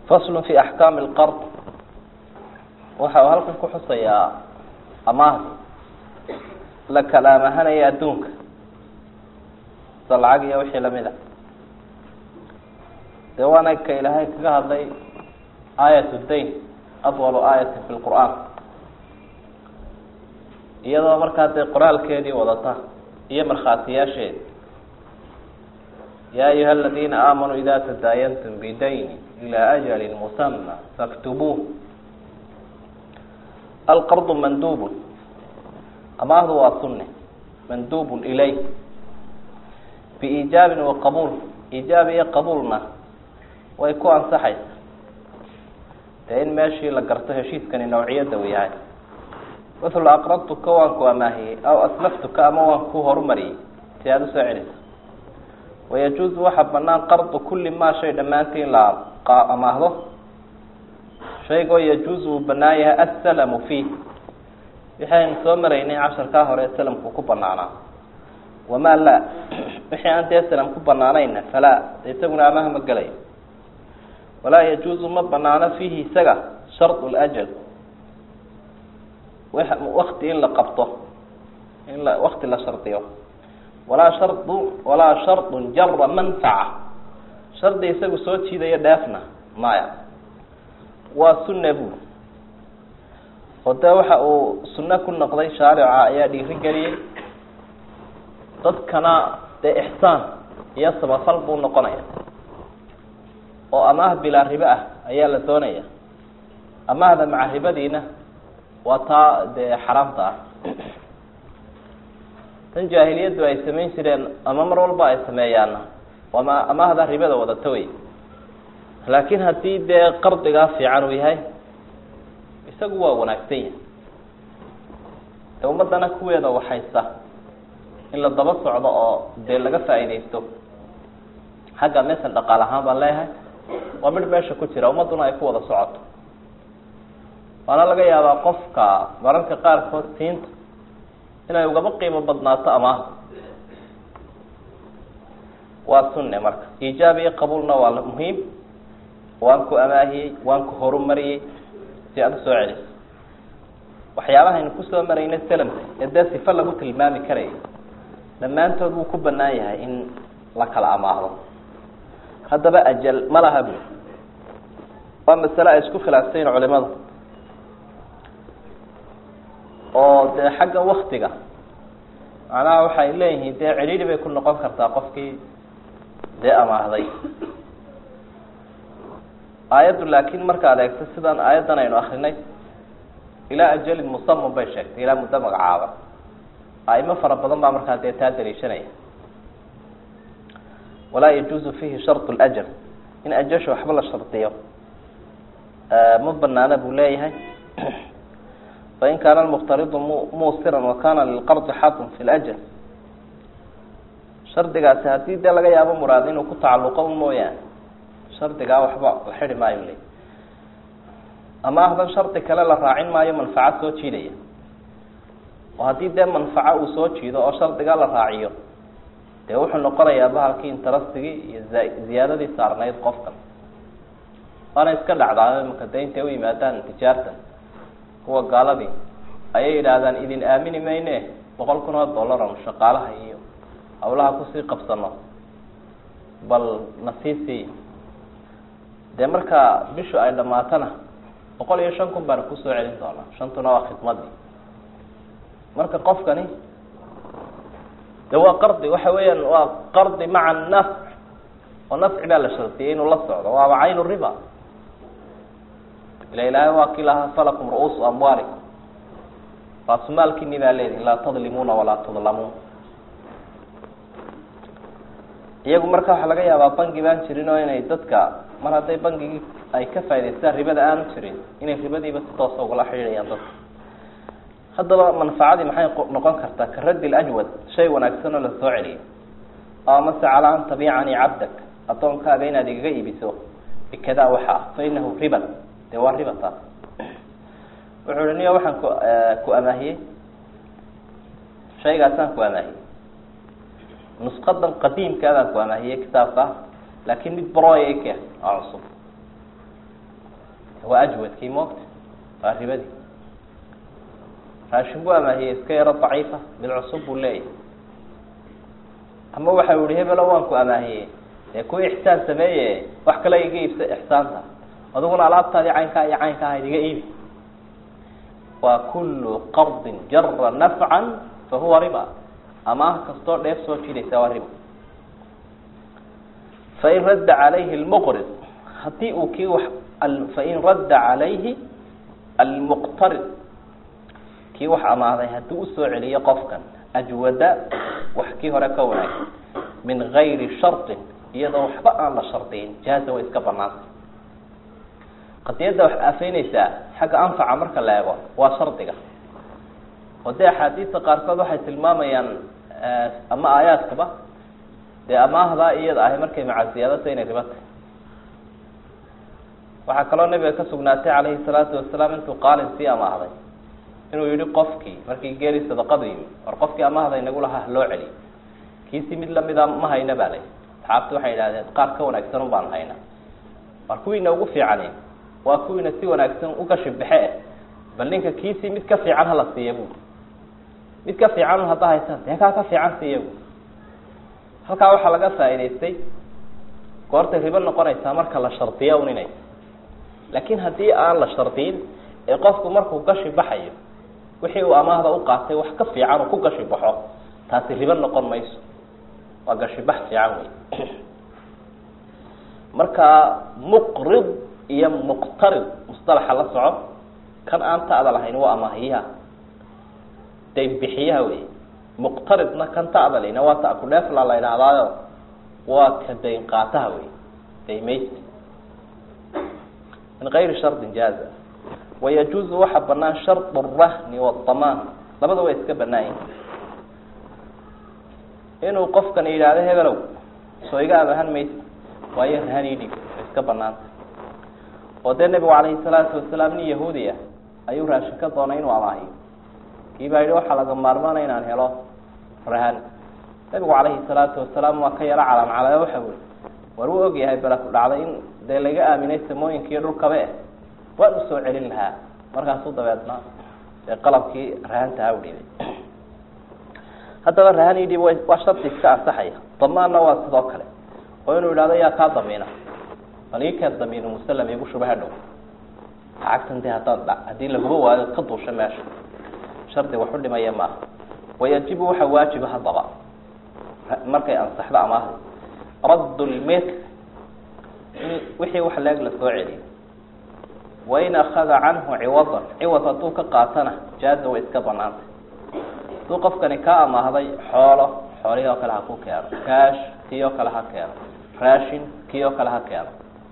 faslu fi axkaami lqard waxa uu halkan ku xusayaa amaahdi la kalaamahanaya adduunka sida lacag iyo wixii lamid a dee waana ka ilaahay kaga hadlay aayat dayn adwalu aayatin fi lqur'aan iyadoo markaa dee qoraalkeedii wadata iyo markhaatiyaasheedi ya ayuha aladina aamanuu ida tadaayantum bidayni ila ajali musama faktubuuh alqardu mandubun amaahdu waa sunne mandubun ilay biiijaabin wa qabuul iijaab iyo qabuulna way ku ansaxaysa dee in meeshii la garto heshiiskani nawciyadda uu yahay mithla aqradtuka waan ku amaahiyey aw aslaftuka ama waan ku horumariyey si aada usoo celiso wayajuuzu waxaa banaan qardu kulli maa shay dhammaantii in la amaahdo shaygoo yajuuzu uu banaan yahay assalamu fiih wixii aynu soo maraynay casharkaa hore salamku ku banaanaa wamaa laa wixii aan dee salam ku banaanayna falaa de isaguna amaha ma gelayo walaa yajuuzu ma banaano fiihi isaga shardu ljal wakti in la qabto in la wakti la shardiyo walaa shardu walaa shardun jara manfaca shardi isagu soo jiidayo dheefna maya waa sunna bu oo dee waxa uu sunno ku noqday shaarica ayaa dhiiri geliyey dadkana dee ixsaan iyo samafal buu noqonaya oo amaah bilaa ribe ah ayaa la doonaya amaahda maca ribadiina waa taa dee xaraamta ah tan jaahiliyaddu ay samayn jireen ama mar walba ay sameeyaana waama amaahda ribada wadata wey laakiin haddii dee qardigaa fiican uu yahay isagu waa wanaagsan yahay dee ummadana kuweeda waxaysa in la daba socdo oo dee laga faa'iidaysto xagga mesel dhaqaal ahaan baan leeyahay waa midh meesha ku jira ummadduna ay ku wada socoto waana laga yaabaa qofka mararka qaarkood siinta inay ugaba qiimo badnaato amaah waa sunne marka iijaab iyo qabuulna waa muhiim waan ku amaahiyey waan ku horumariyey si aada usoo celiso waxyaabahaynu kusoo maraynay salamka ee dee sifa lagu tilmaami karaya dhammaantood wuu ku banaan yahay in la kala amaahdo haddaba ajal ma laha bu waa masale ay isku khilaafsayin culimadu oo dee xagga waktiga macnaha waxay leeyihiin dee cidhiidhi bay ku noqon kartaa qofkii dee amaahday aayaddu laakiin markaad eegto sidaan aayaddan aynu akrinay ilaa ajalin musaman bay sheegtay ilaa muddo magacaaba aimo fara badan baa markaa dee taa daliishanaya walaa yajuuzu fiihi sharط اljal in ajasha waxba la shardiyo ma banaana buu leeyahay fain kaana lmuqtaridu musiran wakana lilqardi xatun fi ljal shardigaasi haddii dee laga yaabo muraad inuu ku tacaluqo un mooyaane shardigaa waxba la xidi maayo le amaahdan shardi kale la raacin maayo manfaco soo jiidaya oo haddii dee manfaco uu soo jiido oo shardigaa la raaciyo dee wuxuu noqonayaa bahalkii interastigii iyo ziyaadadii saarnayd qofkan waana iska dhacdaa imaka de intay u yimaadaan tijaarta kuwa gaaladii ayay yidhaahdaan idin aamini mayne boqol kun oo dollar anu shaqaalaha iyo hawlaha kusii qabsano bal nasiisii dee marka bishu ay dhamaatana boqol iyo shan kun baana kusoo celin doonaa shantuna waa khidmadii marka qofkani de waa qardi waxa weeyaan waa qardi maca nafc oo nafci baa la shardiyay inuu la socdo waaba caynu riba ila ilaahay waa kii lahaa falakum ru-uusu amwaalikum raasumaalkiini baa leedihin laa tadlimuuna walaa tudlamuun iyagu marka waxaa laga yaabaa bangi baan jirin oo inay dadka mar hadday bangigii ay ka faa'idaystaan ribada aanu jirin inay ribadiiba si toosa ugala xidhiidhayaan dadka haddaba manfacadii maxay noqon kartaa ka raddi lajwad shay wanaagsan oo la soo celiyo oo mase calaa an tabicanii cabdak addoonkaaga inaad igaga iibiso bikadaa waxa ah fa inahu riban dee waa riba taas wuxuu hi niyo waxaan ku ku amaahiyey shaygaasaan ku amaahiyey nusqadan qadiimkaadaan ku amaahiyey kitaabka laakiin mid broy ke oo cusub waa ajwadkii moogta waa ribadii raashin buu amaahiyey iska yaro daciifa mid cusub buu leeyahy ama waxa yihi hebelo waan ku amaahiyey dee ku ixsaan sameeye wax kale iga iibsa ixsaanta adiguna alaabtaadii caynkaa iyo caynka ahayd iga iibi waa kulu qardin jara nafcan fahuwa riba amaah kastoo dheef soo jidaysa waa riba fain radda calayhi lmuqrid hadii uu kii wax fain radda calayhi almuqtarid kii wax amaaday haddii usoo celiyo qofkan ajwada wax kii hore ka wanaagsan min gayri sharطin iyadoo waxba aan la shardiyin jaaza way iska banaantay qadiyadda wax aafeyneysaa xagga anfaca marka la eego waa shardiga oo dee axaadiista qaarkood waxay tilmaamayaan ama aayaadkaba dee amaahdaa iyada ahay markay macaziyaadata inay riba tahy waxaa kaloo nabiga ka sugnaatay calayhi salaatu wasalaam intuu qaalin sii amaahday inuu yihi qofkii markii geeli sadaqadu yimi war qofkii amaahda inagu lahaa loo celiy kiisi mid lamida ma hayna baa lay asxaabtu waxay idhahdeen qaar ka wanaagsan un baan hayna war kuwiina ugu fiicani waa kuwiina si wanaagsan ugashi baxe eh bal ninka kiisii mid ka fiican hala siiya bu mid ka fiican un hadda haysaan dee kaa ka fiican siiya bu halkaa waxaa laga faa'idaystay goortay ribo noqonaysaa marka la shardiya un inay laakiin haddii aan la shardiyin ee qofku markuu gashi baxayo wixii uu amaahda u qaatay wax ka fiican uu ku gashi baxo taasi ribo noqon mayso waa gashi bax fiican wey marka muqrid iyo muqtarid musطalaxa la soco kan aan ta'da lahayn waa amaahiyaha dayn bixiyaha wey muqtaridna kan ta'da layna waa ta kudheefla la idhaahdaayo waa ka dayn qaataha wey daymaysta min gayri shardin jaaza wayajuuzu waxaa banaan sharط الrahni wالdamaan labada way iska banaayin inuu qofkan yidhaahdo hebelow soo iga amahan maysa waayo rahan ii dhib way iska banaanta oo dee nebigu calayhi salaatu wasalaam nin yahuudi ah ayuu raashin ka doonay inuu amaahiyo kii baa yihi waxaa laga maarmaanaya inaan helo rahan nebigu calayhi salaatu wasalaam waa ka yaro calaamcalaa waxa ui war uu ogyahay bala ku dhacday in dee laga aaminay samooyinka iyo dhulkaba eh waan usoo celin lahaa markaasuu dabeedna dee qalabkii rahantaha u dhibay haddaba rahan idhib waa shardi iska ansaxaya damaanna waa sidoo kale oo inuu yidhahdo yaa kaa damiina bal ii keen damiinu musalam igu shuba hadhow lacagtan dee haddaad dha haddii laguba waayo ka duusha meesha shardi wax u dhimaya maaha wayajibu waxa waajiba haddaba markay ansaxdo amaahda radd lmil in wixii wax leeg la soo celiyo wain akada canhu ciwadan ciwad hadduu ka qaatana jaaza way iska banaantay hadduu qofkani kaa amaahday xoolo xoolihii oo kale ha ku keeno kaash kii oo kale ha keeno raashin kii oo kale ha keeno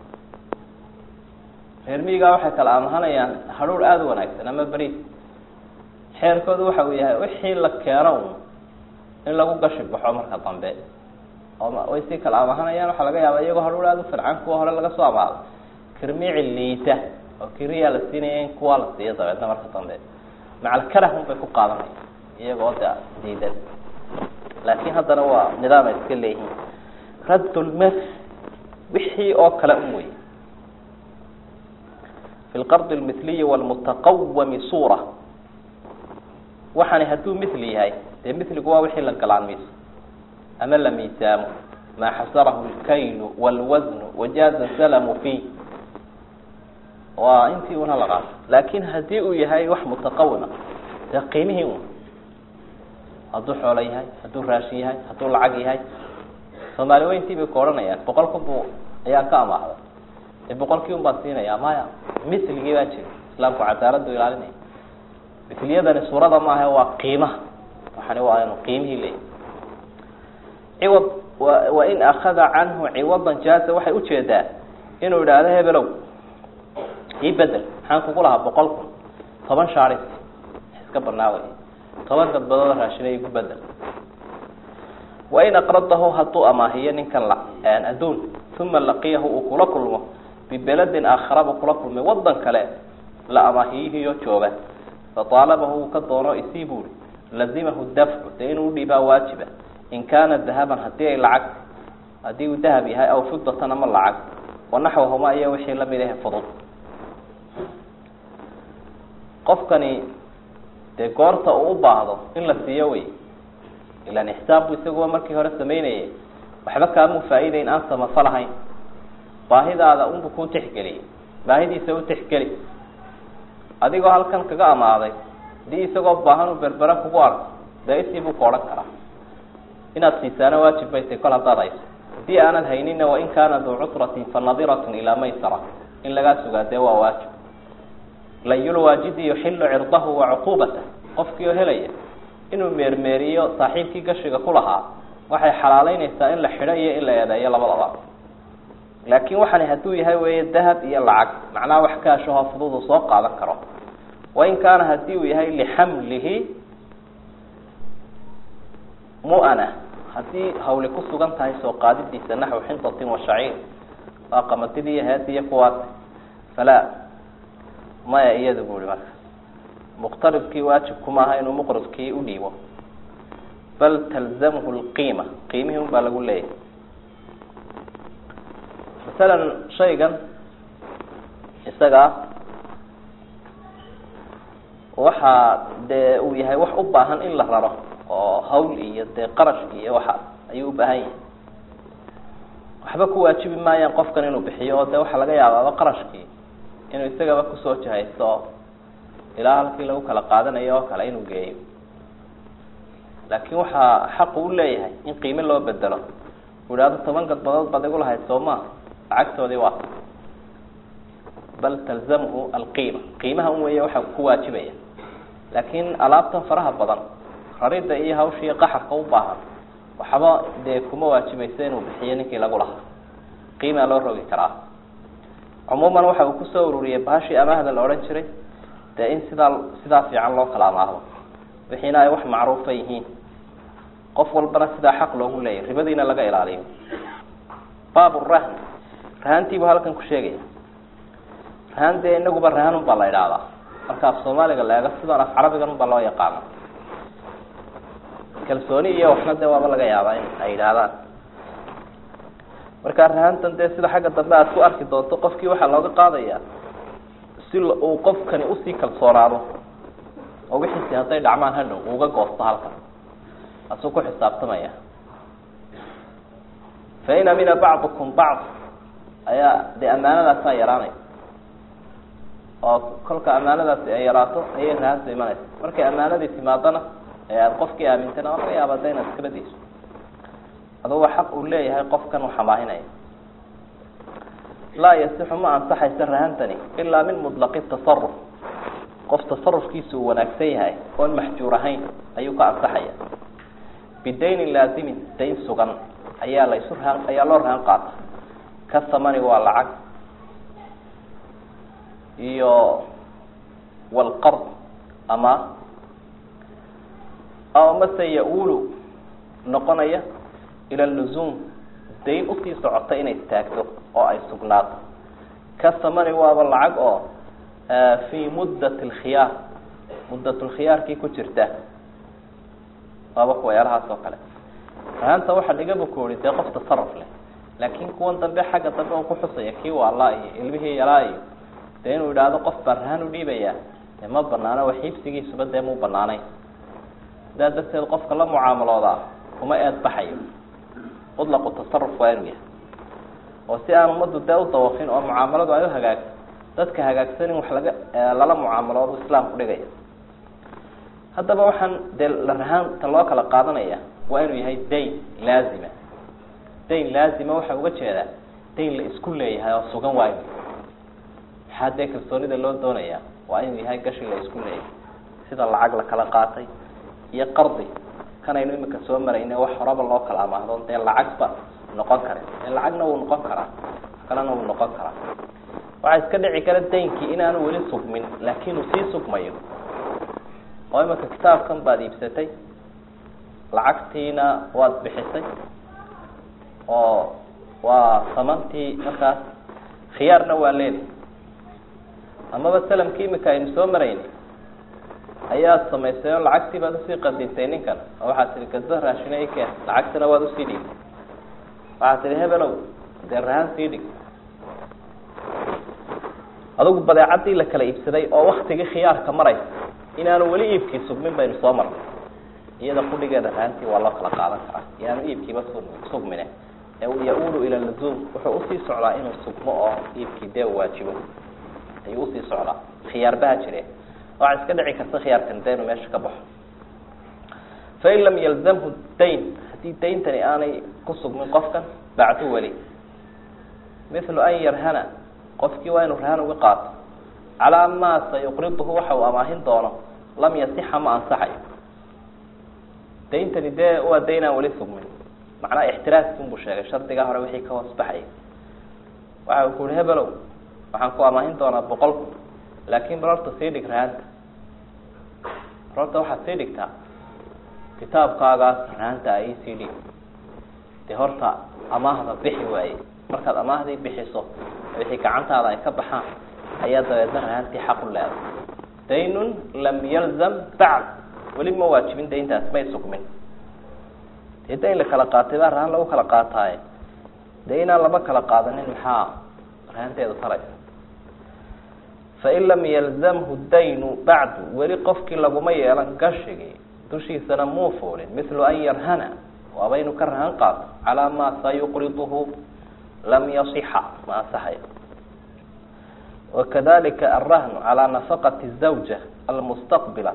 reer miigaa waxay kala amahanayaan hadhuur aada u wanaagsan ama beriis xeerkoodu waxa uu yahay wixii la keeno un in lagu gashi baxo marka dambe oo way si kala amahanayaan waxaa laga yaaba iyagoo hadhuur aada u fircan kuwa hore laga soo amaado kirmici liita oo kiriyaa la siinaya in kuwaa la siiyo dabeedna marka dambe macalkarah un bay ku qaadanaya iyagoo de diidan laakin haddana waa nidaam ay iska leeyihiin radd lmil wixii oo kale un wey fi lqard lmithliyi wlmutaqawami suura waxaani hadduu mithli yahay dee mithligu waa wixii la galaanmiiso ama la miisaamo maa xasarahu lkaylu wاlwasnu wajaaza salamu fi waa intii una la qaato laakin haddii uu yahay wax mutaqawima dee qiimihii un hadduu xoolo yahay hadduu raashin yahay hadduu lacag yahay soomaali weyntii bay ku odhanayaan boqol kun bu ayaa ka amaahday dee boqolkii un baan siinaya maya misligii baa jira islaamku cadaaladu ilaalinaya misliyadani suurada maaha waa qiimaha waxani waa anu qiimihii leeyahy ciwad wa wain akada canhu ciwadan jaaza waxay ujeedaa inuu idhaahdo hebelow ii bedel maxaan kugu lahaa boqol kun toban shaaris iska banaaway toban gadbadooda raashina igu bedel wain aqradahu hadduu amaahiyo ninkan la adduun uma laqiyahu uu kula kulmo bibeladin aakhara buu kula kulmay wadan kale la amaahiyihiyo jooga fataalabahu uu ka doono isii buuri lazimahu dafcu dee inuu udhiibaa waajiba in kaana dahaban hadii ay lacag haddii uu dahab yahay aw fidatan ama lacag wanaxwahuma iyo wixii lamid ahe fudud qofkani dee goorta uu u baahdo in la siiyo wey ilaan ixsaan buu isaguba markii hore samaynayay waxba kaamuu faa'iideyn aan samafo lahayn baahidaada unbu ku tixgeliyay baahidiisa u tixgeli adigoo halkan kaga amaaday hadii isagoo baahan uu berbera kugu arko dee isii buu ka odhan karaa inaad siisaana waajib bay tay kol haddaad hayso haddii aanad haynina wain kaana duu cusratin fa nadiratun ilaa maysara in lagaa sugaa dee waa waajib layulwaajidi yuxilu cirdahu wa cuquubatah qofkii oo helaya inuu meermeeriyo saaxiibkii gashiga ku lahaa waxay xalaaleynaysaa in la xidho iyo in la eedeeyo labadaba laakin waxani hadduu yahay weeye dahab iyo lacag macnaha wax kaashahoo fudud uu soo qaadan karo wain kaana hadii uu yahay lixamlihi mu'ana haddii hawli ku sugan tahay soo qaadidiisa naxwi xintatin wa shaciir waa qamatidii iyo heed iyo kuwaas falaa maya iyada bu ihi marka muqtaribkii waajibkuma aha inuu muqribkii udhiibo bal talzamhu lqiima qiimihii un baa lagu leeyahy masalan shaygan isagaa waxa dee uu yahay wax u baahan in la raro oo hawl iyo dee qarash iyo waxaas ayuu ubaahan yahay waxba ku waajibi maayaan qofkan inuu bixiyo oo dee waxaa laga yaabaaba qarashkii inuu isagaba kusoo jahaysto ilaa halkii lagu kala qaadanayo oo kale inuu geeyo laakin waxaa xaqu u leeyahay in qiime loo bedelo u ihahdo toban gadbadood baad igu lahayd soo maa lacagtoodii waa bal talzamhu alqiima qiimaha un weeye waxa ku waajibaya laakin alaabtan faraha badan rarida iyo hawshii qaxarka u baahan waxba dee kuma waajibayso inuu bixiyo ninkii lagu lahaa qiimaa loo rogi karaa cumuuman waxa uu kusoo ururiyey bahashii amaahda la odhan jiray dee in sidaa sidaa fiican loo kala amaahdo wixiina ay wax macruufa yihiin qof walbana sidaa xaq loogu leeyahy ribadiina laga ilaaliyo baab rahn rahantiibu halkan ku sheegaya rahan dee inaguba rahan un baa la idhaahdaa marka af soomaaliga la eego sidaan af carabigan un baa loo yaqaana kalsooni iyo waxna dee waaba laga yaabaa in ay yidhaahdaan marka rahantan dee sida xagga dambe aad ku arki doonto qofkii waxaa looga qaadaya si uu qofkani usii kalsoonaado oo wixiisi hadday dhacmaan hadhow uuga goosto halkan asuu ku xisaabtamaya fain amina bacdukum bacd ayaa dee amaanadaasaa yaraanaysa oo kolka amaanadaasi ay yaraato ayay rahanta imanaysa markay amaanadii timaadana ee aada qofkii aamintana waa laga yaaba da inaad iskala dayso aduba xaq uu leeyahay qofkan uu xamaahinaya laa yasixu ma ansaxaysa rahantani ilaa min mutlaqi tasaruf qof tasarufkiisa uu wanaagsan yahay oon maxjuur ahayn ayuu ka ansaxaya bidaynin laazimin dayn sugan ayaa la isu rahan ayaa loo rahan qaata ka thamani waa lacag iyo walqard ama aw mase ya-uulu noqonaya ila luzuum dayn usii socota inay istaagto oo ay sugnaato ka thamani waaba lacag oo fii muddat alkhiyaar muddatlkhiyaarkii ku jirta waaba kuwayaalahaas oo kale rahanta waxaa dhiga bukoori dee qof tasaruf leh laakin kuwan dambe xagga dambe u kuxusaya kii waalaa iyo ilmihii yalaa iyo dee inuu idhaahdo qof baa rahan u dhiibaya dee ma banaano waxiibsigiisuba dee mu banaanayn sidaa darteed qofka la mucaamaloodaa kuma eed baxayo mutlaqu tasaruf waa inuu yahay oo si aan ummaddu dee u dawafin oo mucaamaladu ay u hagaagto dadka hagaagsan in wax laga lala mucaamaloodu islaamku dhigaya haddaba waxaan dee la rahaanta loo kala qaadanaya waa inuu yahay dayn laazima dayn laazima waxaa uga jeedaa dayn la isku leeyahay oo sugan waa inu maxaa dee kalsoonida loo doonaya waa inuu yahay gashi la isku leeyahay sida lacag la kala qaatay iyo qardi kanaynu imika soo marayne wax horaba loo kala amaahdo dee lacagba noqon kare dee lacagna wuu noqon karaa kalena wuu noqon karaa waxaa iska dhici kara daynkii inaanu weli sugmin laakin uu sii sugmayo oo imika kitaabkan baad iibsatay lacagtiina waad bixisay oo waa samantii markaas khiyaarna waa leedi amaba salamkii imika aynu soo marayni ayaad samaysay oo lacagtii baad usii qadintay ninkan oo waxaad tihi gado raashina i keen lacagtana waad usii dhiibtay waxaad tihi hebelow dee rahaan sii dhig adugu badeecadii la kala iibsaday oo waktigii khiyaarka maraysa inaanu weli iibkii sugmin baynu soo marnay iyada qudhigeeda rahantii waa loo kala qaadan karaa yaanu iibkiiba sugmine ya-uulu ila lazuum wuxuu usii socdaa inuu sugmo oo iibkii dee waajibo ayuu usii socdaa khiyaarbaha jire waxaa iska dhici karta khiyaarkan dee inuu meesha ka baxo fain lam yalzamhu dayn haddii dayntani aanay ku sugmin qofkan bacdu weli mithlu an yarhana qofkii waa inuu rahan uga qaato calaa maa sayuqriduhu waxa uu amaahin doono lam yasixa ma ansaxayo dayntani dee waa dayn aan weli sugmin macnaha ixtiraaskiinbuu sheegay shardigaa hore wixii ka hoos baxayay waxa uu ku yihi hebelow waxaan ku amaahin doonaa boqol kun laakin bal horta sii dhig rahanta bal horta waxaad sii dhigtaa kitaabkaagaas rahanta a isii dhig dee horta amaahda bixi waaye markaad amaahdii bixiso wixii gacantaada ay ka baxaan ayaa dabeedna rahantii xaq u leeday daynun lam yalzam bacd weli ma waajibin dayntaas may sugmin dee dayn la kala qaatay baa rahan lagu kala qaataaye dee inaan laba kala qaadanin maxaa rahanteedu talaysa fain lam yalzamhu daynu bacdu weli qofkii laguma yeelan gashigii dushiisana muu fuulin mithlu an yarhana waaba inuu ka rahan qaato calaa maa sayuqriduhu lam yasixa ma ansaxayo wakadalika alrahnu calaa nafaqati zawja almustaqbila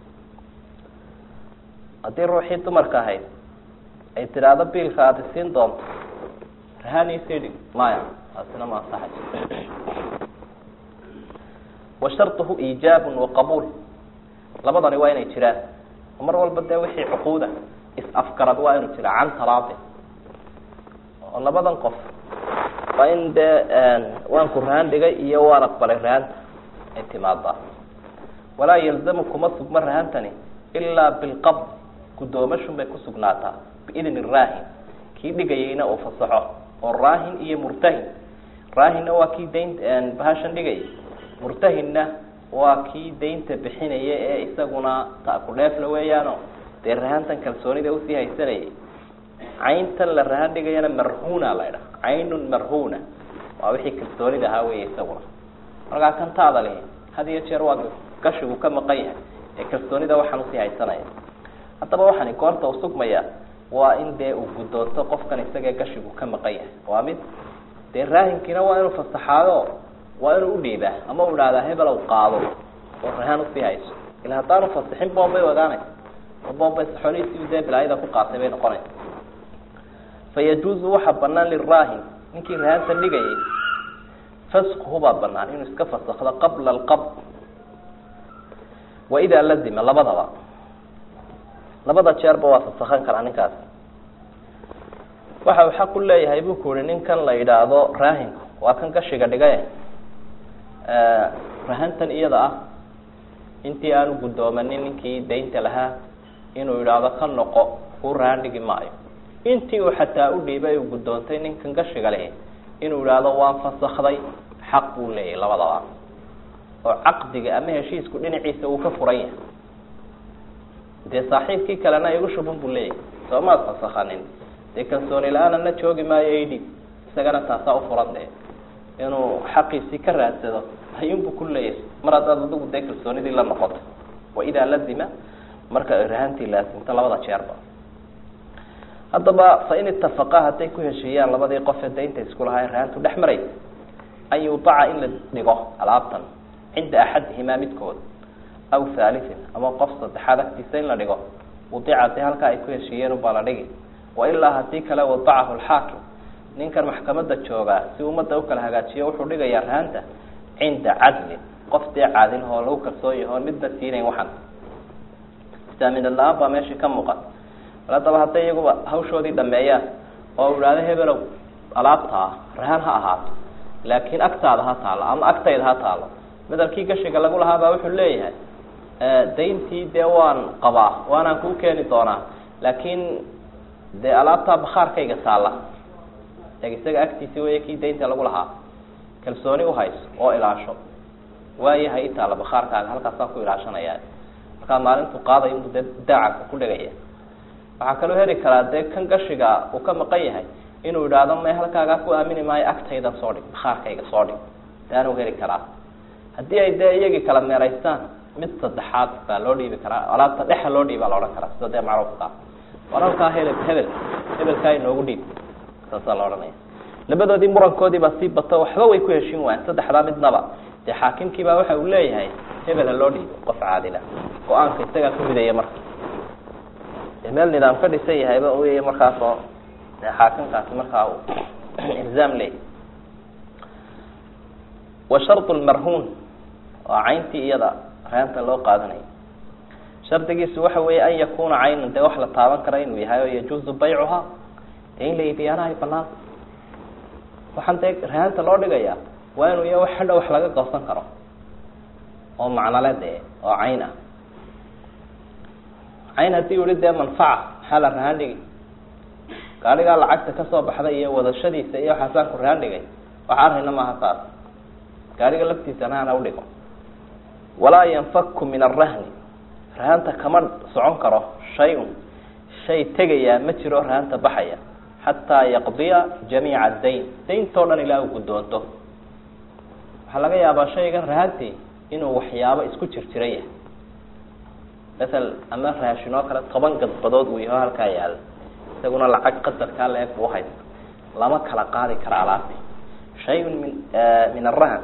haddii ruuxii dumarka ahayd ay tidhaahdo biilka aada isiin doonto rahaniisii dhig maya taasina ma ansaxayso wa sharطuhu iijaabun waqabuul labadani waa inay jiraan mar walba dee wixii cuquuda is-afgarad waa inuu jira can talaadin oo labadan qof waa in dee waan ku rahan dhigay iyo waan aqbalay rahanta ay timaadaa walaa yalzamu kuma sugma rahantani ilaa bilqabd gudoomashun bay ku sugnaataa biidni raahin kii dhigayayna uu fasaxo oo raahin iyo murtahin raahinna waa kii dayn bahashan dhigayay murtahinna waa kii daynta bixinaya ee isaguna ta-ku-dheefla weeyaano dee rahantan kalsoonida usii haysanayay cayntan la rahan dhigayana marhuna la ydhaha caynun marhuna waa wixii kalsoonida ahaa wey isaguna markaa kan taada lihi had iyo jeer waa gashigu ka maqan yahay ee kalsoonida waxaan usii haysanaya haddaba waxani goorta u sugmaya waa in dee uu guddoonto qofkan isagee gashigu ka maqan yahay waa mid dee raahinkiina waa inuu fasaxaado waa inuu udhiibaa ama u idhahdaa hebelow qaado oo rahaan usii hayso ila haddaanu fasixin boombay ogaanaysa oo boombay saxoolihiisii dee bilaayada ku qaatay bay noqonaysa fayajuuzu waxaa banaan liraahin ninkii rahanta dhigayay faskuhu baa banaan inuu iska fasakdo qabla alqabd wa idaa lazima labadaba labada jeerba waa fasakan karaa ninkaas waxa uu xaq u leeyahay buu ku uhi ninkan la yidhaahdo raahinku waa kan gashiga dhigaye rahantan iyada ah intii aanu guddoomanin ninkii daynta lahaa inuu yidhaahdo ka noqo kuu rahan dhigi maayo intii uu xataa u dhiibay uu guddoontay ninkan gashiga lehi inuu yidhaahdo waan fasakday xaq buu leeyahay labadaba oo caqdiga ama heshiisku dhinaciisa uu ka furan yahay dee saaxiibkii kalena igu shubun buu leeyahay soo maad fasakanin dee kalsooni la-aanana joogi maayo idhib isagana taasaa ufuran dee inuu xaqiisii ka raadsado ayuunbu ku leeyahay mar haddaad adigu dee kalsoonidii la noqoto wa idaa lazima marka ay rahantii laasimto labada jeerba haddaba fa in itafaqa hadday ku heshiiyaan labadii qof ee daynta isku lahaa rahantu dhex maraysa an yudaca in la dhigo alaabtan cinda axadihimaa midkood aw haaliin ama qof saddexaad agtiisa in la dhigo wadica dee halkaa ay ku heshiiyeen ubaa la dhigi wailaa hadii kale wadacahu lxaakim ninkan maxkamada joogaa si ummadda ukala hagaajiyo wuxuu dhigayaa rahanta cinda cadlin qof dee caadil oo lagu kalsoon yaho on midna siinayn waxan istaaminad la-aan baa meeshii ka muuqan bal haddaba hadday iyaguba hawshoodii dhameeyaan oo idhaahdo hebelow alaabtaa rahan ha ahaato laakiin agtaada ha taalo ama agtayda ha taalo midalkii gashiga lagu lahaa baa wuxuu leeyahay dayntii dee waan qabaa waanaan kuu keeni doonaa laakiin dee alaabtaa bakhaarkayga taalla e isaga agtiisi wey kii daynta lagu lahaa kalsooni uhayso oo ilaasho waayahay itaalla bakhaarkaaga halkaasaan ku ilaashanaya markaa maalintu qaadayo inuu dee daacanka ku dhegaya waxaa kaloo heli karaa dee kan gashiga uu ka maqan yahay inuu idhaahdo may halkaagaa ku aamini maayo agtayda soo dhig bakhaarkayga soo dhig de anuu heli karaa haddii ay dee iyagii kala meeraystaan mid saddexaad baa loo dhiibi karaa alaabta dhexa loo dhiibaa la odhan karaa sida dee macruufka ah waralkaa hele hebel hebelkaa inoogu dhiib saasaa la odhanaya labadoodii murankoodii baa sii bato waxba way ku heshin waayeen saddexdaa midnaba dee xaakimkiibaa waxa uu leeyahay hebel ha loo dhiibo qof caadila go-aanka isagaa ku midaya marka dee meel nidaam ka dhisan yahayba uya markaas oo dee xaakimkaasi markaa uu ilzaam leeyahy wa shardu lmarhuun waa cayntii iyada reanta loo qaadanayo shardigiisu waxa weeye an yakuna caynan dee wax la taaban kara inuu yahay oo yajuuzu baycuhaa dee in la iibiyaana ay banaanta waxaan dee reanta loo dhigaya waa inuu iya hadha wax laga goosan karo oo macnale dee oo cayn ah cayn haddii u ihi dee manfaca maxaa la rahaan dhigi gaadhigaa lacagta kasoo baxday iyo wadashadiisa iyo waxaasaan ku rahaan dhigay wax arina maaha taas gaadhiga laftiisana hana udhigo walaa yanfaku min arahni rahanta kama socon karo shay-un shay tegayaa ma jiro rahanta baxaya xataa yaqdiya jamiica dayn dayntoo dhan ilaa uu guddoonto waxaa laga yaabaa shaygan rahantii inuu waxyaabo isku jir jira yahay masal ama raashin oo kale toban gadbadood uu yaho halkaa yaala isaguna lacag qadarkaa la eg buu haysta lama kala qaadi kara alaabti shay-un min min arahan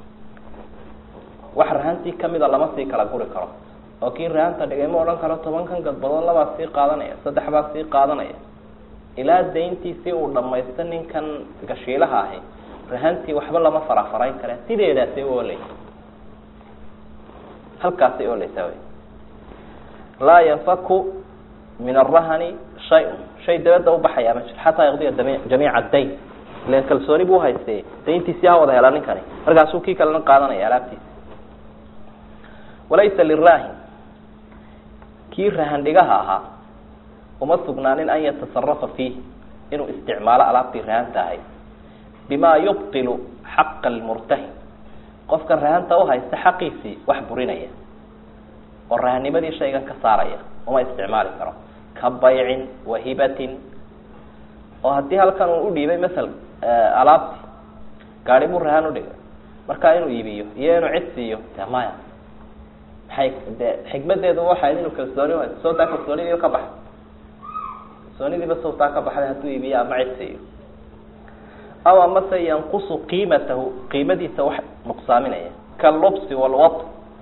wax rahantii kamida lama sii kala guri karo oo kii rahanta dhigay ma odhan karo tobankan gadbadood labaa sii qaadanaya saddex baa sii qaadanaya ilaa dayntiisii uu dhamaysto ninkan gashiilaha ahi rahantii waxba lama farafarayn kare sideedaasay u oleysa halkaasay oleysaa wy laa yanfaku min arahani shay-un shay dabadda ubaxayaa ma jiro xataa yaqdiya dami jamiica dayn ilan kalsooni buu haystay dayntiisii ha wada helaa ninkani markaasuu kii kalena qaadanaya alaabtiisa walaysa liraahin kii rahandhigaha ahaa uma sugnaanin an yatasarafa fiih inuu isticmaalo alaabtii rahanta ahayd bima yubtilu xaqa almurtahin qofka rahanta uhaysta xaqiisii wax burinaya oo rahanimadii shaygan ka saaraya uma isticmaali karo ka baycin wahibatin oo haddii halkan uu udhiibay masal alaabti gaari buu rahan udhigay markaa inuu iibiyo iyo inuu cid siiyo de maya maxay de xikmadeedu waxayd inuu kalsooni uhaysto sawtaa kalsoonidii ka baxay kalsoonidiiba sawtaa ka baxday hadduu iibiyo ama cid siiyo aw amase yanqusu qiimatahu qiimadiisa wax nuqsaaminaya kalubsi walwat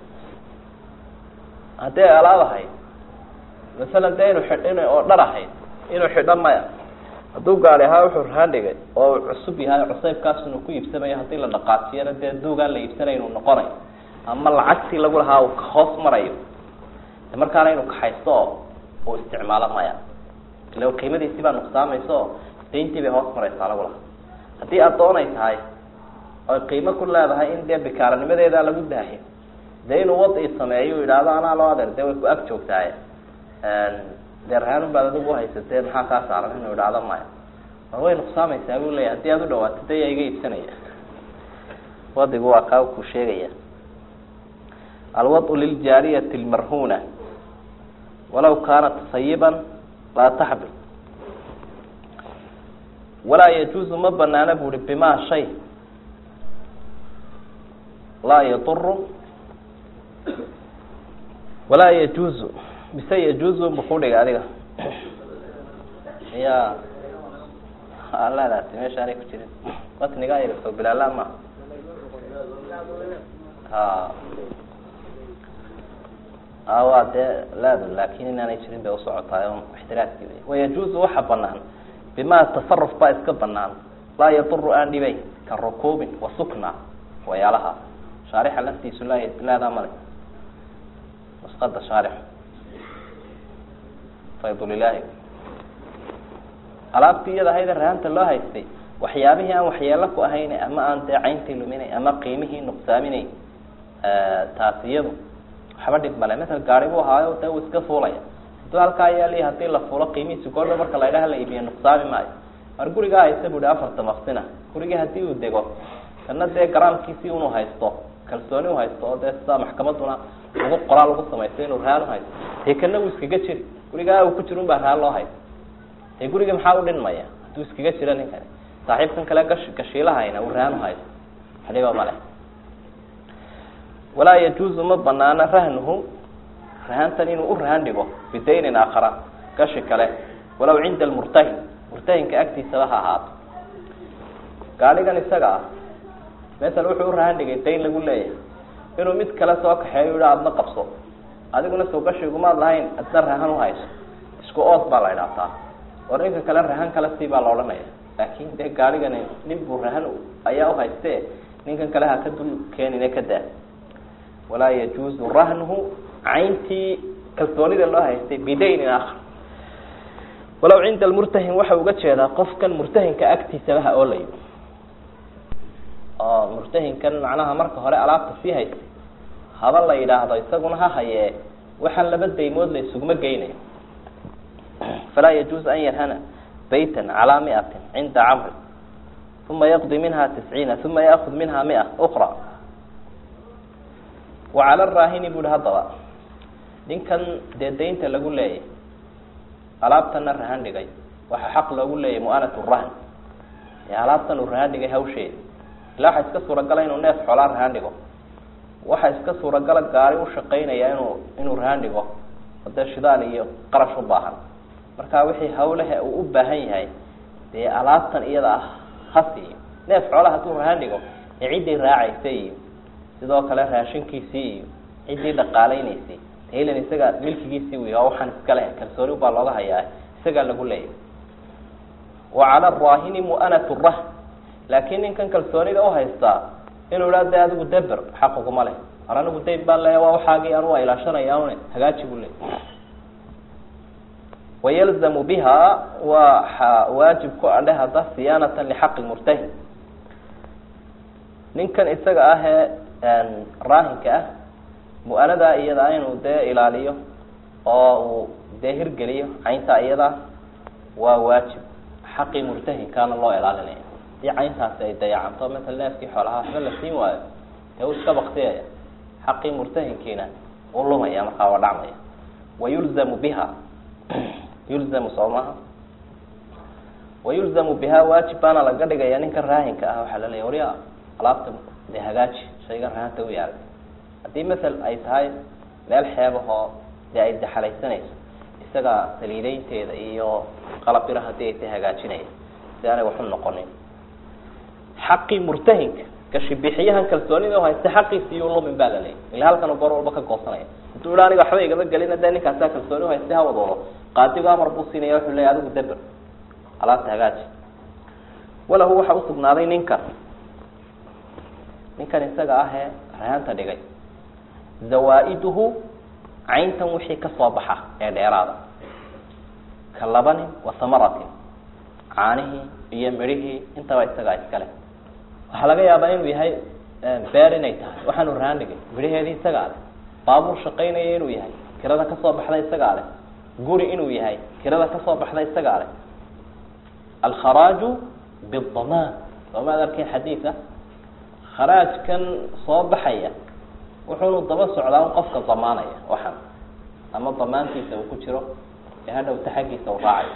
hadday alaab ahayd masalan dee inu xidh in oo dhar ahayd inuu xidho maya hadduu gaari ahaa wuxuu rahaan dhigay oo uu cusub yahay cusaybkaas inuu ku iibsamayo haddii la dhaqaajiyana dee duugaan la iibsanay inuu noqonayo ama lacagtii lagu lahaa uu hoos marayo markaana inuu kaxaysto oo uu isticmaalo maya ila qiimadiisii baa nuqsaamaysa oo dayntii bay hoos maraysaa lagu lahaa haddii addoon ay tahay oy qiimo ku leedahay in dee bikaaranimadeeda lagu daahiyo dee inuu wadi sameeyo yidhaahdo anaa loo adeer dee way ku ag joogtaaye dee rahaanun baad adigu uhaysatee maxaa kaa saaran inuu idhaahdo maya war way nuqsaamaysaa buu leeya haddii aad u dhawaato de yaa iga iibsanaya wadigu waa kaa ku sheegaya alwau liljaariyati lmarhuna walaw kaanat sayiban laa taxbil walaa yajuuzu ma banaana bu uhi bima shay laa yaduru walaa yajuuzu mise yajuuzu bu ku dhiga adiga ya aladaasi meesha aanay ku jirin matniga so bilaala ma ha a waa dee laado laakin inaanay jirin bay usocotaay o ixtiraaskii wey wayajuuzu waxa banaan bima tasaruf baa iska banaan laa yaduru aan dhibayn ka rukuubin wa sukna wayaalaha shaarixa laftiisu laa laadaa male nusqada shaarix faydulilaahi alaabtii iyada ahayda rahanta loo haystay waxyaabihii aan waxyeelo ku ahayn ama aan dee cayntii luminay ama qiimihii nuqsaaminay taas iyadu waxba dhib male masal gaari buu ahaayo dee uu iska fuulaya hadduu halkaa yaali hadii la fuulo qiimihiisi goordha marka la idhaha la iibiyo nuqsaami maayo mar gurigaa haysta bu hi afarta maqsina gurigii hadii uu dego kana dee garaamkiisii unu haysto kalsooni uhaysto oo dee sidaa maxkamaduna lagu qoraal lagu samaysto inuu rahaan uhaysto dee kana uu iskaga jiri gurigaa uu ku jira un baa rahaan loo haysto dee guriga maxaa u dhinmaya hadduu iskaga jira ninkani saaxiibkan kale gash gashiilahayna uu rahaan uhaysto hadhiba male walaa yajuuzu ma banaana rahnuhu rahantan inuu u rahan dhigo bidaynin aakhara gashi kale walow cinda almurtahin murtahinka agtiisaba ha ahaato gaadhigan isaga ah masel wuxuu u rahan dhigay dayn lagu leeyahay inuu mid kale soo kaxeeyo yiha adna qabso adiguna soo gashigumaad lahayn adna rahan uhayso isku ood baa la idhaahtaa war ninka kale rahan kale si baa la odhanaya laakin dee gaadhigani nin buu rahan ayaa uhayste ninkan kale ha ka dul keenine ka daa walaa yajuuzu rahnuhu cayntii kalsoonida loo haystay bidaynin akhar walow cinda almurtahin waxa uga jeedaa qofkan murtahinka agtiisaba ha oolayo oo murtahinkan macnaha marka hore alaabta sii haystay haba la yidhaahdo isaguna ha hayee waxaan laba daymood la isuguma geynayo falaa yajuuzu an yarhana baytan calaa miatin cinda camri uma yaqdi minha tisciina uma yaakud minha mia ukra wa cala raahini bu hi haddaba ninkan dee daynta lagu leeyay alaabtana rahan dhigay waxaa xaq loogu leeyay mu'anat rahn ee alaabtan uu rahan dhigay hawsheeda ilaa waxaa iska suuragala inuu neef xoolaa rahan dhigo waxaa iska suuragala gaari ushaqaynaya inuu inuu rahan dhigo oo dee shidaal iyo qarash u baahan marka wixii hawlehe uu u baahan yahay dee alaabtan iyada ah ha siiyo neef xoolaa hadduu rahan dhigo ee ciddii raacaysa iyo sidoo kale raashinkiisii iyo ciddii dhaqaalaynaysay ilan isaga milkigiisii wy oo waxaan iska leh kalsooni baa looga hayaa isagaa lagu leeyahy wa cala araahini mu'anat rahn laakiin ninkan kalsoonida uhaystaa inuu idhaa de adigu deber xaquguma leh ar anigu dayn baan leeya waa waxaagii anu waa ilaashanaya une hagaaji buu leey wayalzamu biha waa waajib ku adhe hadda siyaanatan lixaqi murtahin ninkan isaga ah ee raahinka ah mu-anadaa iyada inuu dee ilaaliyo oo uu dee hirgeliyo cayntaa iyada waa waajib xaqii murtahinkaana loo ilaalinaya hadii cayntaasi ay dayacanto masala neefkii xoolaha waxba la siin waayo dee uu iska baktiyaya xaqii murtahinkiina uu lumaya markaa waa dhacmaya wayulzamu biha yulzamu soo maha wayulzamu biha waajib baana laga dhigaya ninka raahinka ah waxaa laleeya wariya alaabta dee hagaaji shayga rahanta u yaalay haddii masel ay tahay meel xeebahoo dee ay daxalaysanayso isaga saliideynteeda iyo qalabira haddii ay tahay hagaajinaya si aanay waxu noqonin xaqii murtahinka gashibixiyahan kalsoonida haysta xaqiisi iyo lumin baa la leeyay ila halkan goor walba ka goosanaya hadduu iha aniga waxba igama gelina dee ninkaasaa kalsooni uhaysta ha wadoodo qaadigu amar buu siinaya wuxuu leeya adigu deber alaabta hagaaji walahu waxa usugnaaday ninkan ninkan isaga ahee rahanta dhigay zawaa-iduhu cayntan wixii kasoo baxa ee dheeraada ka labanin wa samaratin caanihii iyo midhihii intaba isagaa iskale waxaa laga yaabaa inuu yahay beer inay tahay waxaanu rahan dhigay midhaheedii isagaa leh baabuur shaqaynaya inuu yahay kirada kasoo baxda isagaa leh guri inuu yahay kirada kasoo baxda isagaa leh alkharaaju bidamaan soomaad arkin xadiida kharaajkan soo baxaya wuxuunu daba socdaa un qofka damaanaya waxan ama damaantiisa uu ku jiro ee hadhowta xaggiisa u raacayo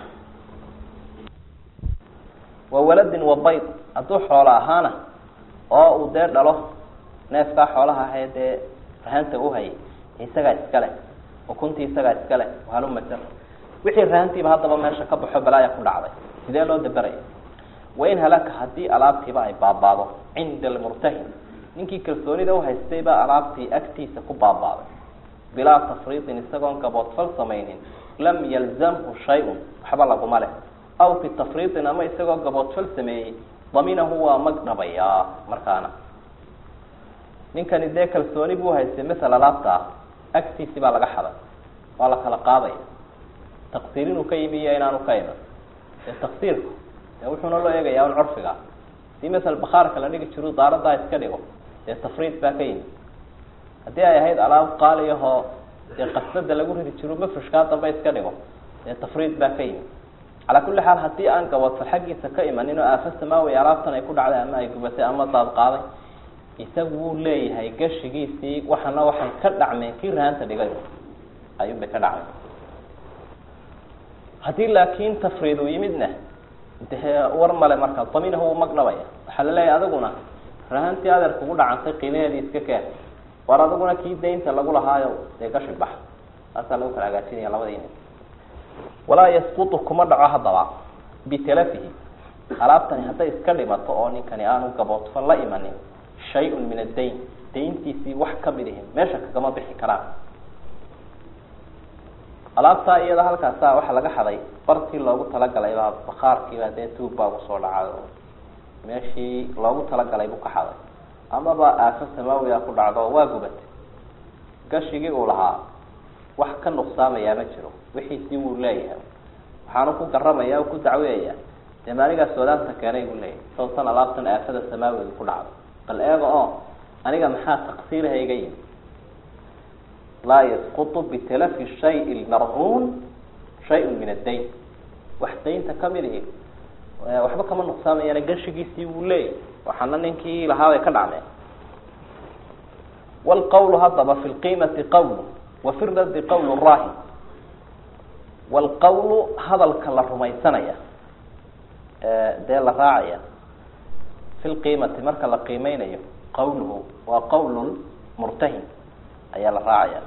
wa waladin wa bayd hadduu xoolo ahaana oo uu dee dhalo neefkaa xoolaha ahee dee rahanta uhayay isagaa iskale ukuntii isagaa iskale halumasa wixii rahantiiba haddaba meesha ka baxo balaaya ku dhacday sidee loo daberaya wain halaka haddii alaabtiiba ay baabaado cinda almurtahin ninkii kalsoonida uhaystay baa alaabtii agtiisa ku baabaaday bilaa tafriitin isagoon gaboodfal samaynin lam yalzamhu shay-un waxba laguma leh aw fi tafriitin ama isagoo gaboodfal sameeyey daminahu waa mag dhabayaa markaana ninkani dee kalsooni buu haystay masel alaabta ah agtiisi baa laga xaday waa la kala qaadaya taqsiir inuu ka yimi iyo inaanu ka iman dee taqsiirku dee wuxuuna loo eegayaa un curfiga hadii masel bakaarka la dhigi jiro daaradaa iska dhigo dee tafriid baa ka yimi haddii ay ahayd alaab qaaliyahoo dee qasnada lagu ridi jiro mafrishkaa dambe iska dhigo dee tafriid baa ka yimi calaa kulli xaal haddii aan gaboodfal xaggiisa ka imanin oo aafa samaawi alaabtan ay ku dhacday ama ay gubatay ama daad qaaday isagu wuu leeyahay gashigiisii waxana waxay ka dhacmeen kii rahanta dhigay ayuun bay ka dhacmeen haddii laakiin tafriid uu yimidna dee war male markaa daminahu wuu mag dhabaya waxaa la leeyahay adiguna rahantii adeer kugu dhacantay qiimaheedii iska keen war adiguna kii daynta lagu lahaayo dee gashi bax taasaa lagu kala hagaajinaya labadiina walaa yasqutu kuma dhaco haddaba bitalafihi alaabtani hadday iska dhimato oo ninkani aanu gaboodfo la imanin shay-un min addayn dayntiisii wax kamid ihin meesha kagama bixi karaan alaabtaa iyada halkaasa waxaa laga xaday bartii loogu talagalay baa bakaarkiibaa dee tuug baa kusoo dhacay oo meeshii loogu talagalay buu ka xaday amaba aafo samaawiga ku dhacdo waa gubatay gashigii uu lahaa wax ka nuqsaamayaa ma jiro wixiisii wuu leeyahay waxaanu ku garamaya o ku dacweyayaa dee maaligaas wadaanta keenay buu leeyahay sawtan alaabtan aafada samaawiga ku dhacdo bal eega oo aniga maxaa taqsiiraha iga yimi laa yasqutu bitalafi shay lmarhuun shay-un min addayn wax daynta kamid ihi waxba kama nuqsaamayaan gashigiisii wuu leeyahy waxaana ninkii lahaabay ka dhacmeen wlqawlu haddaba fi lqiimati qawlu wa fi raddi qawlu raahin wlqawlu hadalka la rumaysanaya dee la raacaya fi lqiimati marka la qiimeynayo qawluhu waa qawl murtahin ayaa la raacaya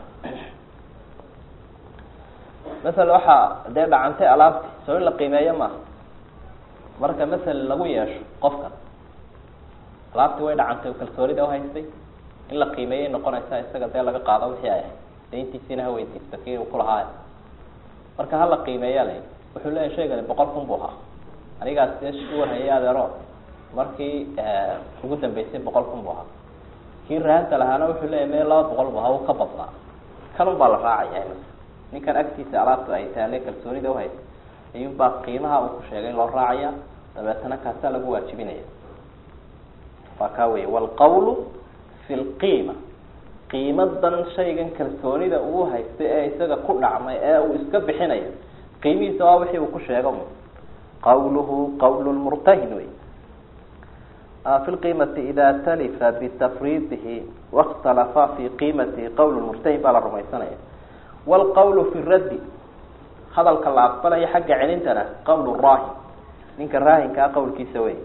masala waxaa dee dhacantay alaabti soo in la qiimeeyo maaha marka masala lagu yeesho qofkan alaabti way dhacantay oo kalsoonida uhaystay in la qiimeeyay noqonaysa isaga dee laga qaado wixii ay ahayd dayntiisiina ha weydiisto kii uu kulahaay marka hala qiimeeya la wuxuu leeyahy shaygani boqol kun buu ahaa anigaas dee u warhayay adeero markii ugu dambeysay boqol kun buu ahaa kii rahanta lahaana wuxuu leeyahy me laba boqol bu ahaa uu ka badnaa kanun baa la raacaya ninkan agtiisa alaabta ay taale kalsoonida uhaysa ayuunbaa qiimaha uu ku sheegay loo raacaya dabeetana kaasaa lagu waajibinaya waa kaa wey wlqawlu fi lqiima qiimadan shaygan kalsoonida uu haystay ee isaga ku dhacmay ee uu iska bixinayo qiimihiisa waa wixii uu ku sheego qawluhu qawl murtahin wey fi lqiimati ida talifa bitafriidihi wakhtalafa fi qiimatihi qawl murtahin baa la rumaysanaya wlqawlu fi raddi hadalka la aqbalayo xagga celintana qawl raahin ninka raahinkaa qawlkiisa wey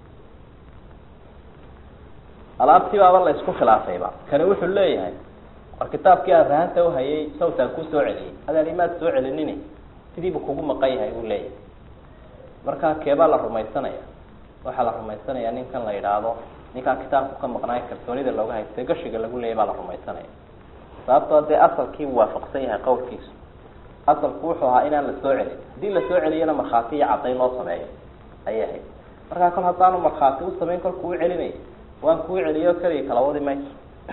alaabtii baaba la isku khilaafayba kani wuxuu leeyahay war kitaabkii aad rahanta uhayay sawtaan ku soo celiyey adaan imaad soo celinini sidiibu kugu maqan yahay uu leeyahay markaa keebaa la rumaysanaya waxaa la rumaysanaya ninkan la yidhaahdo ninkaan kitaabku ka maqnaayo kalsoonida looga haystay gashiga lagu leeyay baa la rumaysanaya sababtoo dee asalkii waafaqsan yahay qawlkiisu asalku wuxuu ahaa inaan la soo celin haddii la soo celiyana markhaati iyo caddayn loo sameeyo ayay ahayd markaa kol haddaanu markhaati u samayn kolku u celinay waan kuu celiyo keliya kala wadi mayso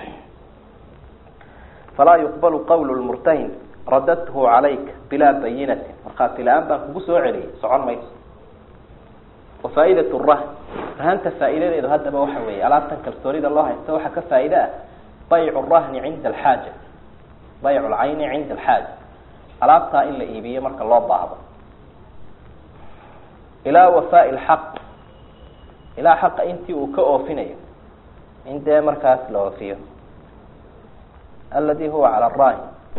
falaa yuqbalu qawl lmurtahin radadhu calayka bilaa bayinatin markhaati la-aan baan kugu soo celiyay socon mayso wa faa'idat rahn rahanta faa'iidadeedu haddaba waxa weeye alaabtan kalsoonida loo haysto waxaa ka faa'iide ah baycu rahni cinda alxaaja baycu lcayni cinda alxaaja alaabtaa in la iibiyo marka loo baahdo ilaa wafaai lxaq ilaa xaqa intii uu ka oofinayo in dee markaas la oofiyo aladi huwa cala arahi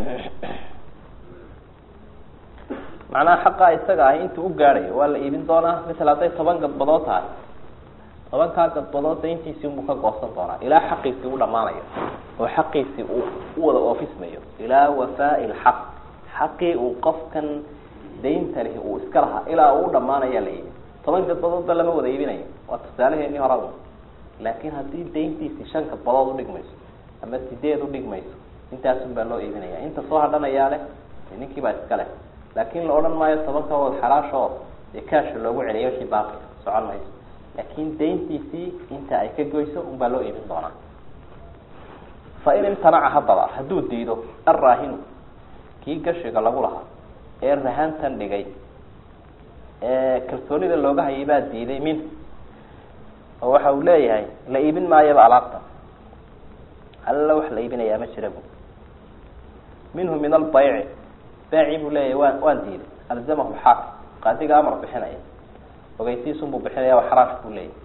macnaha xaqaa isaga ahi intuu u gaadhayo waa la iibin doonaa misal hadday toban gadbadood tahay tobankaa gadbadood dayntiisii unbuu ka goosan doonaa ilaa xaqiisii u dhamaanayo oo xaqiisii uu u wada oofismayo ilaa wafaai lxaq xaqii uu qofkan daynta lihi uu iska lahaa ilaa uu u dhamaanaya la iibin toban gadbadoodba lama wada iibinayo waa tusaaleheenii horada laakiin haddii dayntiisii shan gadbadood udhigmayso ama sideed udhigmayso intaasun baa loo iibinaya inta soo hadhanayaa leh ninkii baa iska leh laakin la odhan maayo tobanka wad xalaashoo dee kaasha loogu celiyo wixii baaqi socon mayso laakin dayntiisii inta ay ka goyso unbaa loo iibin doonaa fa in imtanaca haddaba hadduu diido arraahinu kii gashiga lagu lahaa ee rahantan dhigay ee kalsoonida looga hayay baa diiday min oo waxa uu leeyahay la iibin maayaba alaabta alla wax la iibinayaa ma jira bu minhu min albayci baaci buu leeyahay waan waan diiday alzamahu xaakim qaadiga amar bixinaya ogeysiisun buu bixinaya waa xaraash buu leeyahay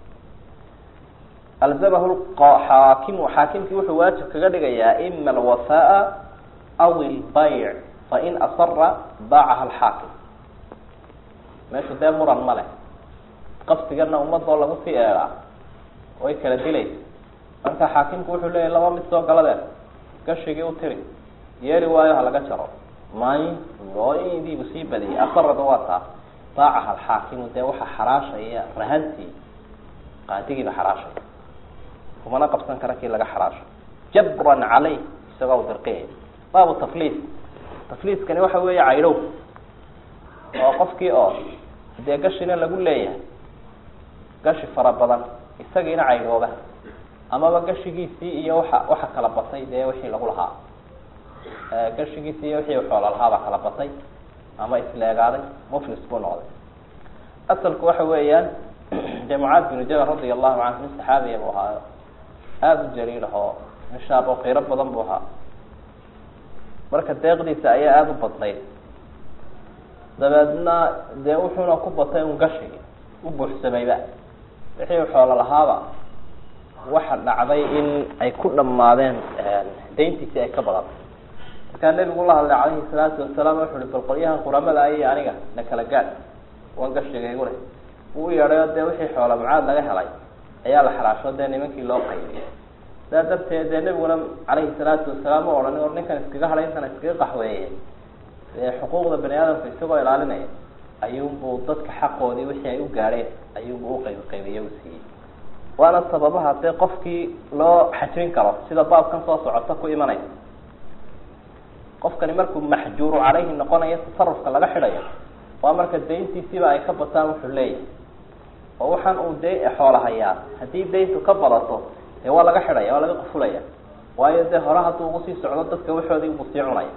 alzamahu xaakimu xaakimkii wuxuu waajib kaga dhigayaa ima alwafaaa aw ilbayc fain asara baacaha alxaakim meeshu dee muran ma leh qabsigana ummadoo lagu sii eegaa way kala dilaysa marka xaakimku wuxuu leeyahy laba mid soo galadeen gashigii u tiri yeeli waayo ha laga jaro may ooidiibu sii badiyay asarada waa taa baacaha alxaakimu dee waxa xaraashaya rahantii qaadigiiba xaraashaya kumana qabsan kara kii laga xaraasho jabran caleyh isagoo u dirqiyaya baabu tafliis tafliiskani waxa weeye caydhow oo qofkii oo dee gashina lagu leeyahay gashi fara badan isagiina caydhooba amaba gashigiisii iyo waxa waxa kala batay dee wixii lagu lahaa gashigiisii iyo wixii xoola lahaabaa kala batay ama isleegaaday muflis buu noqday asalku waxa weeyaan dee mucaad binu jabal radia allahu canhu nin saxaabiya buu ahaayo aada u jaliil ah oo nishaab oo qiiro badan buu ahaa marka deeqdiisa ayaa aada u badnayd dabeedna dee wuxuuna ku batay un gashigi u buuxsamayba wixii xoolo lahaaba waxa dhacday in ay ku dhammaadeen dayntiisii ay ka badatay markaa nebigu la hadlay calayhi salaatu wasalaam wuxu uhi bal qolyahan quramada ay aniga na kala gaad wan gashigaygu leh wuu u yeedhayo dee wixii xoola mucaad laga helay ayaa la xaraasho dee nimankii loo qaybiyay sidaa darteed dee nebiguna calayhi salaatu wasalaam u odhan or ninkan iskaga hadhay intan iskaga qaxweeye dee xuquuqda bani aadamka isagoo ilaalinaya ayuunbuu dadka xaqoodii wixii ay u gaadheen ayuunbuu uqayb qaybiye u siiyey waana sababaha dee qofkii loo xajrin karo sida baabkan soo socota ku imanaya qofkani markuu maxjuuru caleyhi noqonayo tasarufka laga xidhayo waa marka dayntiisiiba ay ka bataan wuxuu leeyahay oo waxaan uu de xoola hayaa haddii dayntu ka badato dee waa laga xidhaya waa laga qufulaya waayo dee hore hadduu ugu sii socdo dadka waxoodii ubuu sii cunaya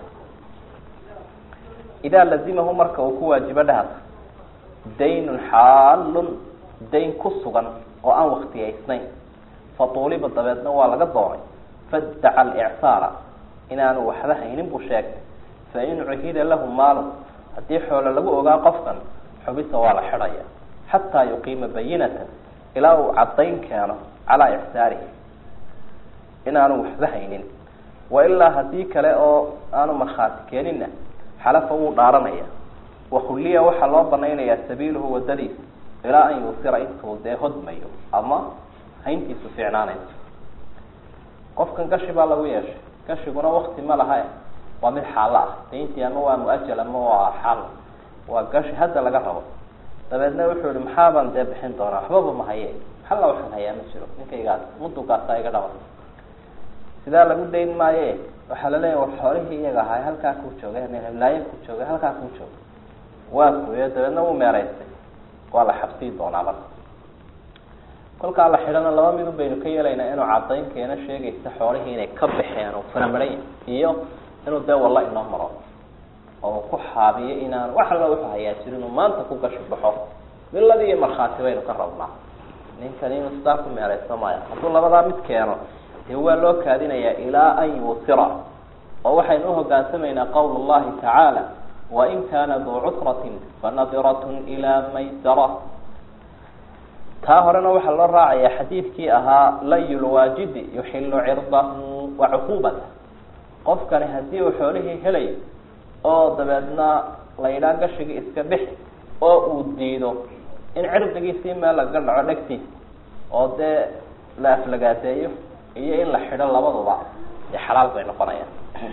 idaa lazimahu marka uu ku waajibo dhahad daynun xaalun dayn ku sugan oo aan waktigaysnayn fatuuliba dabeedna waa laga doonay faddaca alicsaara inaanu waxba haynin buu sheegay fain cuhida lahu maalun haddii xoolo lagu ogaa qofkan xubisa waa la xidhaya xataa yuqiima bayinatan ilaa uu caddayn keeno calaa icsaarihi inaanu waxba haynin wailaa haddii kale oo aanu markhaati keeninna xalafa wuu dhaaranaya wakhulliya waxaa loo banaynayaa sabiiluhu wadadiisa ilaa an yuusira intuu dee hodmayo ama hayntiisu fiicnaanayso qofkan gashi baa lagu yeeshay gashiguna wakti ma laha waa mid xaalo ah dayntii ama waa mu-ajal ama waa xaal waa gashi hadda laga rabo dabeedna wuxuu yihi maxaabaan dee bixin doonaa waxbaba ma haye xalla waxaan hayaa ma jiro ninkaygaas mudugaasa iga dhaba sidaa lagu dayn maaye waxaa laleeyahy war xoolihii iyaga ahay halkaa kuu jooga laayan ku jooga halkaa kuu jooga waa kuyo dabeedna wuu meeraystay waa la xabsii doonaa marka kolkaa la xidhana laba midun baynu ka yeelaynaa inuu cadayn keena sheegaysa xoolihii inay ka baxeen oo faramaran iyo inuu dee walla inoo maro oo ku xaabiyo inaan wax alla wuxuu hayaa jiro inuu maanta ku gashi baxo miladii iyo markhaati baynu ka rabnaa ninkan inuu sidaa ku meeraysto maya hadduu labadaa mid keeno dee waa loo kaadinayaa ilaa an yuusira oo waxaynu uhoggaansamaynaa qawl llahi tacaala wain kaana duu cusratin fanadiratun ilaa maysara taa horena waxaa loo raacaya xadiidkii ahaa layu lwaajidi yuxilu cirdahu wa cuquubata qofkani haddii uu xoolihii helayo oo dabeedna la yidhaha gashigii iska bixi oo uu diido in cirdigiisii meel laga dhaco dhegtiisa oo dee la aflagaadeeyo iyo in la xidho labaduba dee xalaal bay noqonayaan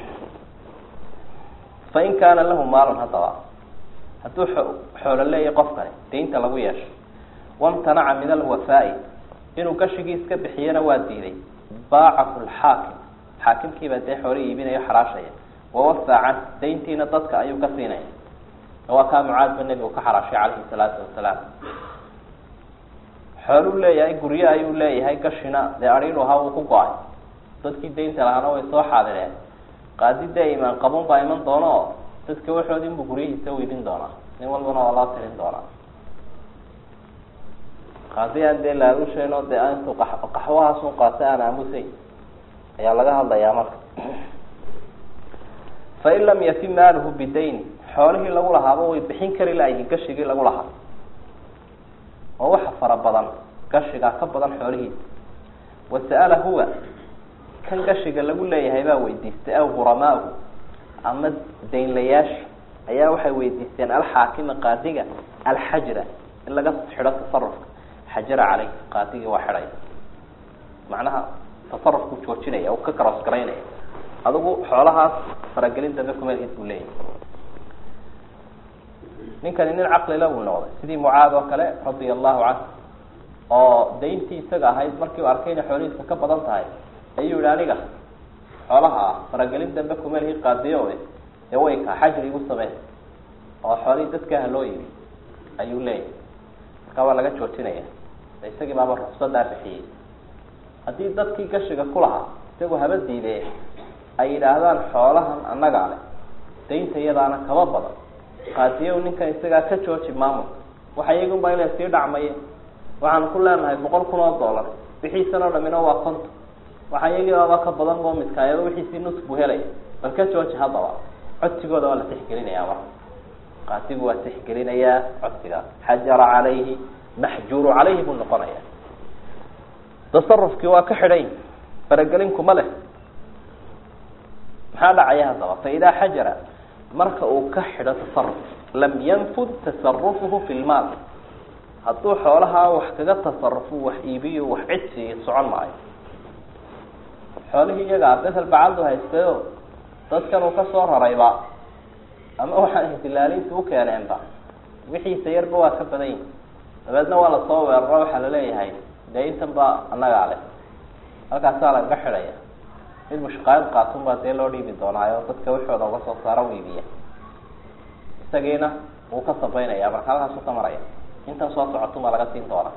fain kaana lahu maalun haddaba hadduu xoolo leeyahy qofkani daynta lagu yeesho wamtanaca min alwafaa'i inuu gashigii iska bixiyana waa diiday baacahu lxaakim xaakimkiibaa dee xoolo iibinayo xaraashaya wawafaa can dayntiina dadka ayuu ka siinaya waa kaa mucaadba nebigu ka xaraashay calayhi salaatu wasalaam xooluu leeyahay guryo ayuu leeyahay gashina dee adhiinu ahaa wuu ku go-ay dadkii daynta lahaana way soo xaadireen qaadi dee imaan qabuun baa iman doono oo dadka waxoodi inbuu guryihiisa weydin doonaa nin walbana waa loo tirin doonaa qaadi aan dee laalusheen oo dee intuu qaxwahaasun qaatay aan aamusay ayaa laga hadlayaa marka fain lam yafi maaluhu bidayni xoolihii lagu lahaaba way bixin kari layihiin gashigii lagu lahaa oo waxa fara badan gashigaa ka badan xoolihiisa wasa'ala huwa kan gashiga lagu leeyahay baa weydiistay aw huramaahu ama daynlayaasha ayaa waxay weydiisteen alxaakima qaadiga alxajra in laga xidho tasarufka xajara caleyh qaadigii waa xidhaya macnaha tasarufku joojinaya uu ka karoos garaynaya adigu xoolahaas faragelin dambe kumeelhiis buu leeyahay ninkani nin caqlila buu noqday sidii mucaad oo kale radia allahu canhu oo dayntii isaga ahayd markii u arkay inay xoolihiisa ka badan tahay ayuu yihi aniga xoolaha ah faragelin dambe kumeelhii qaadiyo ee wayka xajri igu samey oo xoolihii dadkaaha loo yimi ayuu leeyahay markaa waa laga joojinaya isagii baaba rufsadaa bixiyey haddii dadkii gashiga ku lahaa isagu haba diidee ay yidhaahdaan xoolahan annagaa leh daynta iyadaana kaba badan qaadiyow ninkan isagaa ka jooji maamulka waxa iyagunba inay sii dhacmaye waxaan ku leenahay boqol kun oo dollar bixiisan oo dhamina waa konton waxa iyagiibaaba ka badan oo midkaayado wixiisii nus buu helaya bal ka jooji haddaba codsigooda waa la tixgelinayaa marka qaadigu waa tixgelinayaa codsigaas xajara calayhi maxjuuru calayhi buu noqonaya tasarufkii waa ka xidhay faragelinku leh maxaa dhacaya haddaba fa idaa xajara marka uu ka xidho tasaruf lam yanfud tasarufuhu fi lmaal hadduu xoolahaa wax kaga tasarufo wax iibiyo wax cidsiiyo socon maayo xoolihii iyagaa besel bacaldu haystayo dadkan uu kasoo rarayba ama waxaan ihtilaaliinta u keeneenba wixiisa yarba waa ka badan yihi dabeedna waa lasoo weeraro waxaa laleeyahay dee intan baa annagaa leh halkaasaa lagaga xidhaya mid mushqaayad qaatun baa dee loo dhiibi doonaayo dadka wixooda uga soo saara u iibiya isagiina wuu ka sabaynaya marka halkaasu ka maraya intan soo socotun baa laga siin doonaa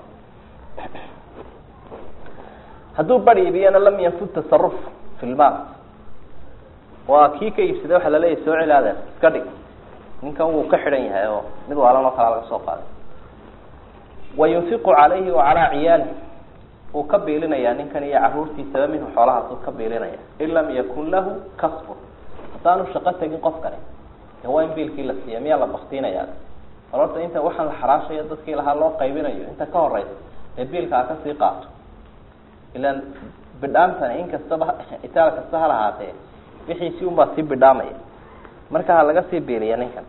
hadduu bar iibiyana lam yanfud tasaruf fi lmaal waa kii ka iibsaday waxaa laleeyahy soo celaada iska dhig ninkan wuu ka xidhan yahay oo mid waalan oo kalaa laga soo qaaday wa yunfiqu calayhi wa calaa ciyaali uu ka biilinaya ninkan iyo caruurtiisaba minhu xoolahaas uu ka biilinaya in lam yakun lahu kasbun haddaanu shaqo tegin qofkani de waa in biilkii la siiya miyaa la baktiinaya ororta inta waxaan la xaraashayo dadkii lahaa loo qaybinayo inta ka horeysa dee biilka ha kasii qaato ilaan bidhaamtani in kastaba itaal kasta ha lahaatee wixiisi un baa sii bidhaamaya marka ha laga sii biiliya ninkan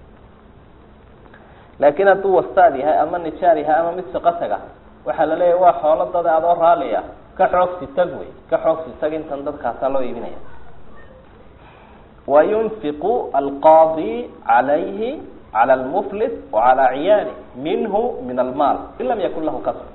laakiin hadduu wastaad yahay ama nijaar yahay ama mid shaqo taga waxaa la leeyahy waa xoolo dada adoo raaliya ka xoogsi tag wey ka xoogsi tag intan dadkaasaa loo iibinaya wayunfiqu alqaadi calayhi cala almuflis wacala ciyaali minhu min almaal in lam yakun lahu kasb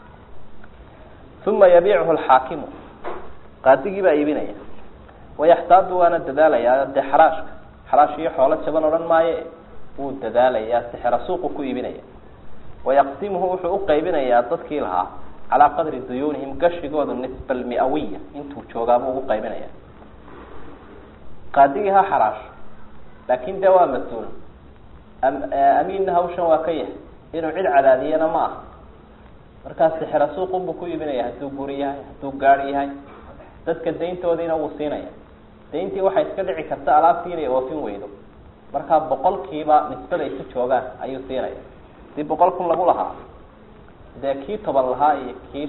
uma yabiichu alxaakimu qaadigii baa iibinaya wayaxtaadu waana dadaalayaa dee xaraashka xaraash iyo xoolo jaban odhan maaye wuu dadaalayaa sixra suuqu ku iibinaya wayaqsimuhu wuxuu uqaybinayaa dadkii lahaa calaa qadri duyuunihim gashigooda nisba almiawiya intuu joogaabuu ugu qaybinaya qaadigii ha xaraasho laakin dee waa mas-uul amiinna hawshan waa ka yahay inuu cid cadaadiyana ma aha markaa sixra suuqunbuu ku iibinaya hadduu guri yahay hadduu gaari yahay dadka dayntoodiina wuu siinaya dayntii waxay iska dhici karta alaabtii inay oofin weydo markaa boqolkiiba nisbada isu joogaan ayuu siinaya hadii boqol kun lagu lahaa dee kii toban lahaa iyo kii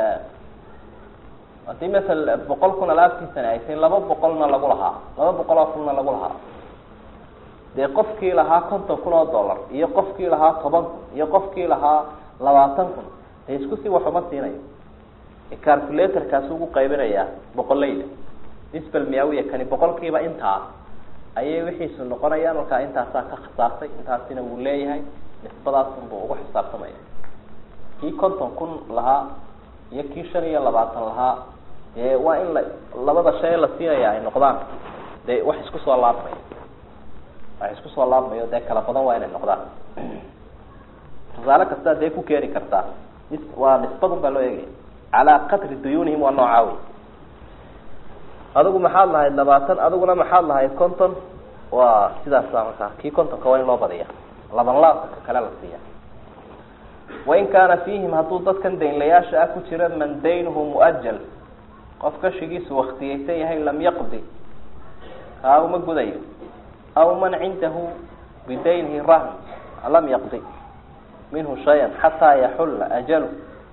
haddii masala boqol kun alaabtiisani ay tahay laba boqolna lagu lahaa laba boqol oo kunna lagu lahaa dee qofkii lahaa konton kun oo dollar iyo qofkii lahaa toban kun iyo qofkii lahaa labaatan kun dee isku si waxuma siinayo calculatorkaasi ugu qaybinayaa boqoleyda nisbal miawiya kani boqolkiiba intaa ayay wixiisu noqonayaan markaa intaasaa ka khasaartay intaasina wuu leeyahay nisbadaasunbuu ugu xisaabtamaya kii konton kun lahaa iyo kii shan iyo labaatan lahaa dee waa in la labada shay la siinaya ay noqdaan dee wax isku soo laabmay wax isku soo laabmayo dee kala badan waa inay noqdaan tusaale kastaa dee ku keeni kartaa waa nisbadun baa loo eegaya calaa qadri duyuunihim waa noocaa wey adigu maxaad lahayd labaatan adiguna maxaad lahayd konton waa sidaasa markaa kii kontonka waa in loo badiya laban laabka ka kale la siiya wain kaana fiihim hadduu dadkan daynlayaasha ah ku jira man daynuhu muajal qof kashigiisu waktiyaysan yahay lam yaqdi kaa uma gudayo aw man cindahu bidaynihi rahn lam yaqdi minhu shayan xataa yaxulla ajalu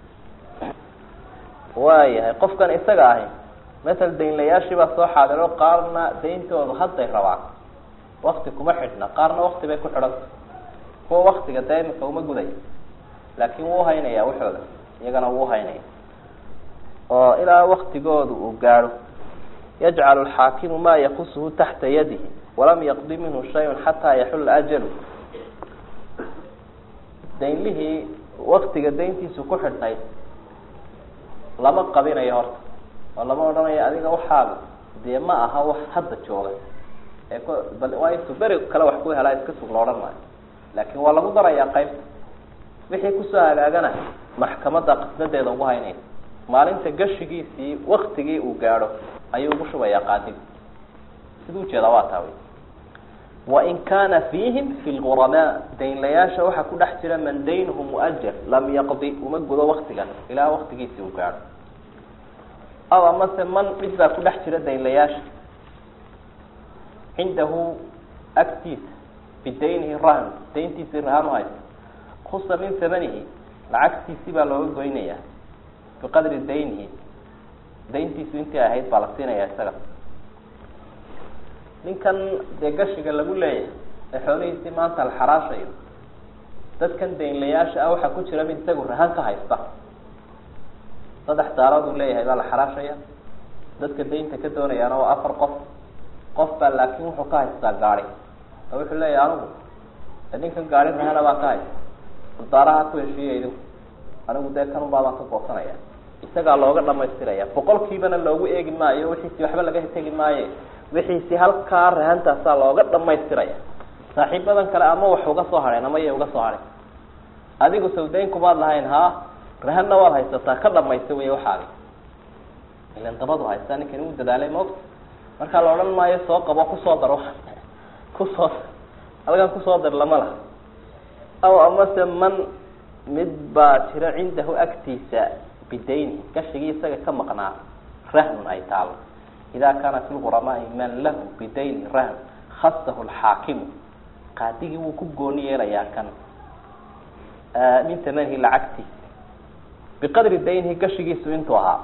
waayahay qofkan isaga ahi masel daynlayaashii baa soo xaadiro qaarna dayntoodu hadday rabaan wakti kuma xidhna qaarna wakti bay ku xidhanta kuwa waktiga dee imika uma gudaya laakin wuu haynaya waxooda iyagana wuu haynaya oo ilaa waktigooda uu gaadho yajcalu alxaakimu maa yakusuhu taxta yadihi walam yaqdi minhu shayun xataa yaxulla ajalu daynlihii waktiga dayntiisu ku xidhnayd lama qabinayo horta oo lama odhanayo adiga waxaaba dee ma aha wax hadda jooga ee bal waa intuu beri kale wax ku helaa iska sug la odhan maayo laakin waa lagu darayaa qaybta wixii kusoo hagaagana maxkamadda qisdadeeda ugu haynaysa maalinta gashigiisii waktigii uu gaadho ayuu ugu shubayaa qaadigu siduu ujeedaa waa taa wey wain kaana fiihim fi lguramaa daynlayaasha waxaa ku dhex jira man daynuhu muajal lam yaqdi uma gudo waktigan ilaa waktigiisii uu gaadho aw amase man mid baa ku dhex jira daynlayaasha cindahu agtiisa bidaynihi rahn dayntiisii rahan u haysta kusa min hamanihi lacagtiisii baa looga goynayaa biqadri daynihi dayntiisu intii ahayd baa la siinaya isaga ninkan dee gashiga lagu leeyahay ee xoolihiisii maanta la xaraashayo dadkan daynlayaasha ah waxaa ku jira mid isagu rahan ka haysta saddex daarood uu leeyahay baa la xaraashaya dadka daynta ka doonayaana waa afar qof qof baa laakin wuxuu ka haystaa gaadi oo wuxuu leeyahay anigu ninkan gaadi rahana baa ka haysta daaraha ku heshiiya idinku anigu dee kanun baabaan ka goosanaya isagaa looga dhamaystiraya boqolkiibana loogu eegi maayo wixiisi waxba laga tegi maaye wixiisi halkaa rahantaasaa looga dhamaystiraya saaxiibadan kale ama wax uga soo hadheen ama iya uga soo hadheen adigu sawdayn kumaad lahayn ha rahanna waad haysataa ka dhamaysta wey waxaagi ilan dabadu haystaa ninkani u dadaalay maogta markaa la odhan maayo soo qabo kusoo dar kusoo halkan kusoo dar lama laha aw amase man mid baa jira cindahu agtiisa bidayni gashigii isaga ka maqnaa rahnun ay taalo ida kaana fi lguramaai man lahu bidayni rahn khasahu lxaakimu qaadigii wuu ku gooni yeelayaa kan min tamanihi lacagtiisa biqadri daynihi gashigiisu intuu ahaa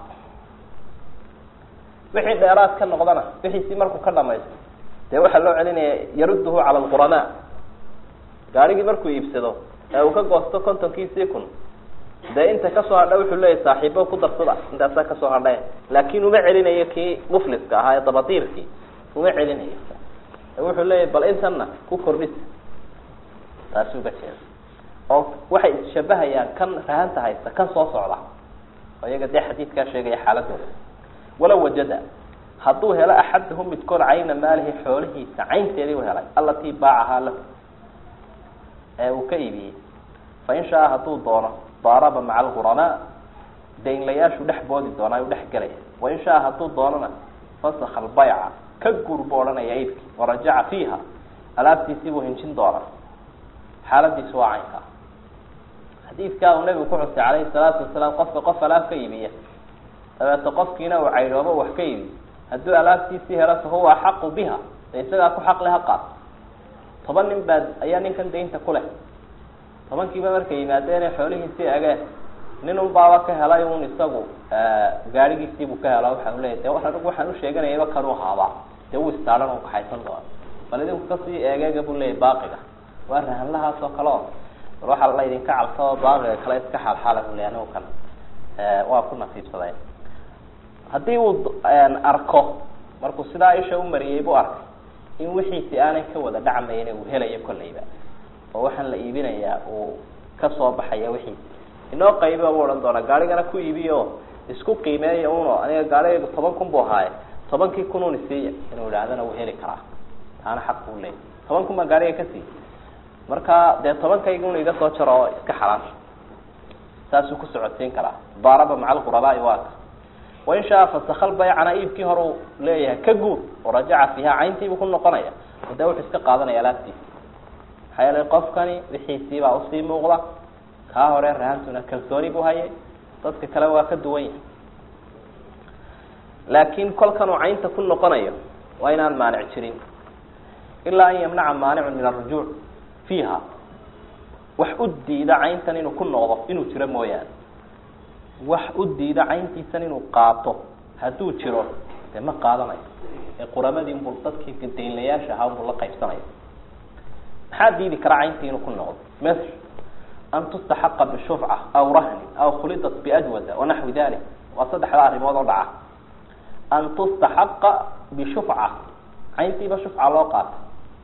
wixii dheeraad ka noqdana wixiisii markuu ka dhamaysto dee waxaa loo celinaya yaruduhu cala lquramaa gaarigii markuu iibsado ee uu ka goosto kontonkiisii kun dee inta kasoo hadha wuxuu leeyahy saaxiibo ku darsada intaasaa kasoo hadhe laakin uma celinayo kii mufliska ahaa ee dabadiirkii uma celinayo wuxuu leeyahy bal intana ku kordhis taasi uga jeeda oo waxay isshabahayaan kan rahanta haysta kan soo socda oo iyaga dee xadiidkaa sheegaya xaaladooda walaw wajada hadduu helo axadahu midkood cayna maalihi xoolihiisa caynteedii u helay alatii baacahaa lahu ee uu ka iibiyey fain shaa hadduu doono daaraba maca alguramaa daynlayaashu dhex boodi doonaa u dhex gelaya wain shaa hadduu doonona fasakha albayca ka guur buu odhanaya iibkii warajaca fiiha alaabtiisii buu hinjin doonaa xaaladiisu waa caynkaa xadiidkaa uu nabigu ku xusay calayhi salaatu wasalaam qofka qof alaab ka iibiya dabeeto qofkiina uu caydhoobo wax ka iibiy hadduu alaabtiisii helo fahuwa axaqu biha de isagaa ku xaqle ha qaat toban nin baa ayaa ninkan daynta ku leh tobankiiba markay yimaadeen ee xoolihiisii ageen nin un baaba ka helay un isagu gaarigiisiibuu ka helo waxa u leeya de anigu waxaan usheeganayaba kanuu haabaa dee wuu istaadhan u kaxaysan doona bal idinku kasii eegeega buu leeyahy baaqiga waa rahanlahaas oo kale oo bal waxaa la idinka cabsao baaqiga kale iska xaalxaala buu leey anigu kan waa ku nasiibsaday haddii uu arko markuu sidaa isha u mariyey buu arkay in wixiisi aanay ka wada dhacmayne uu helayo kolleyba oo waxaan la iibinayaa uu kasoo baxaya wixiisi inoo qayba u odhan doonaa gaarigana ku iibiyo isku qiimeeya uno aniga gaarigaygu toban kun bu ahaaye tobankii kun un isiiya inuu idhaahdana wuu heli karaa taana xaq buu leeyay toban kun baan gaariga ka siiy marka dee tobankayga un iga soo jaro oo iska xalaasha saasuu ku socodsiin karaa daaraba maca alqurabaai waaka wain shaa fasakal baycana iibkii hore u leeyahay ka guur oo rajaca fiiha cayntiibuu ku noqonaya oo dee wuxuu iska qaadanaya alaabtiisa maxaa yeelay qofkani wixiisiibaa usii muuqda kaa hore rahantuna kalsooni buu hayay dadka kale waa ka duwan yahay laakiin kolkan uu caynta ku noqonayo waa inaan maanic jirin ilaa an yamnaca maanicun min arujuuc fiiha wax u diida cayntan inuu ku noqdo inuu jiro mooyaane wax u diida cayntiisan inuu qaato hadduu jiro dee ma qaadanayo ee quramadii unbuu dadkii daynlayaasha ahaa unbuu la qaybsanaya maxaa diidi kara cayntii inuu ku noqdo ml an tustaxaqa bishufca aw rahnin aw khulidat biajwada wanaxwi dalik waa saddexda arrimood oo dhaca an tustaxaqa bishufca cayntiiba shufca loo qaatay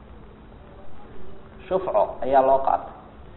shufco ayaa loo qaatay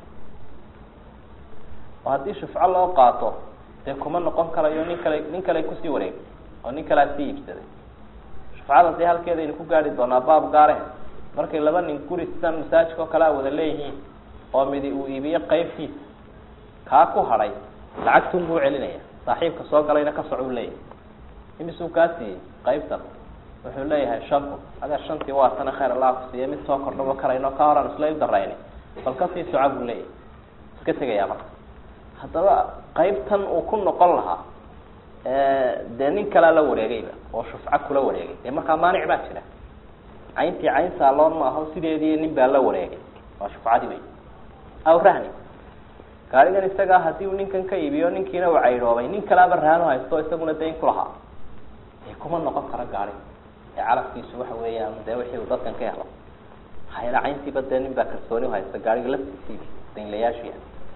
oo haddii shufco loo qaato dee kuma noqon karayo nin kale nin kale kusii wareeg oo nin kalea sii iibsaday shufcada dee halkeeda aynu ku gaari doonaa baab gaare markay laba nin guri sidan masaajidka oo kale a wada leeyihiin oo midi uu iibiyo qeybtiisa kaa ku hadhay lacagtun buu celinaya saaxiibka soo galayna ka soc u leeyahay imisuu kaa siiyey qeybtan wuxuu leeyahay shan kun adeer shantii waa tana khayr allah ku siiya mid soo kordhaba karayno ka horaan isla darayni bal kasii soca buu leeyahay iska tegayaa marka haddaba qeybtan uu ku noqon lahaa dee nin kalaa la wareegayba oo shufco kula wareegay dee markaa maanic baa jira cayntii cayn saaloon ma aho sideedii nin baa la wareegay waa shufcadii wey aw rahni gaarigan isagaa hadii uu ninkan ka iibiyo ninkiina uu caydhoobay nin kalaaba raano haysto isaguna dayn ku lahaa dee kuma noqon karo gaari ee calafkiisu waxa weeyaan dee wixii uu dadkan ka helo hayla cayntiiba dee nin baa kalsooni haysta gaariga laftiisiibi daynlayaashiya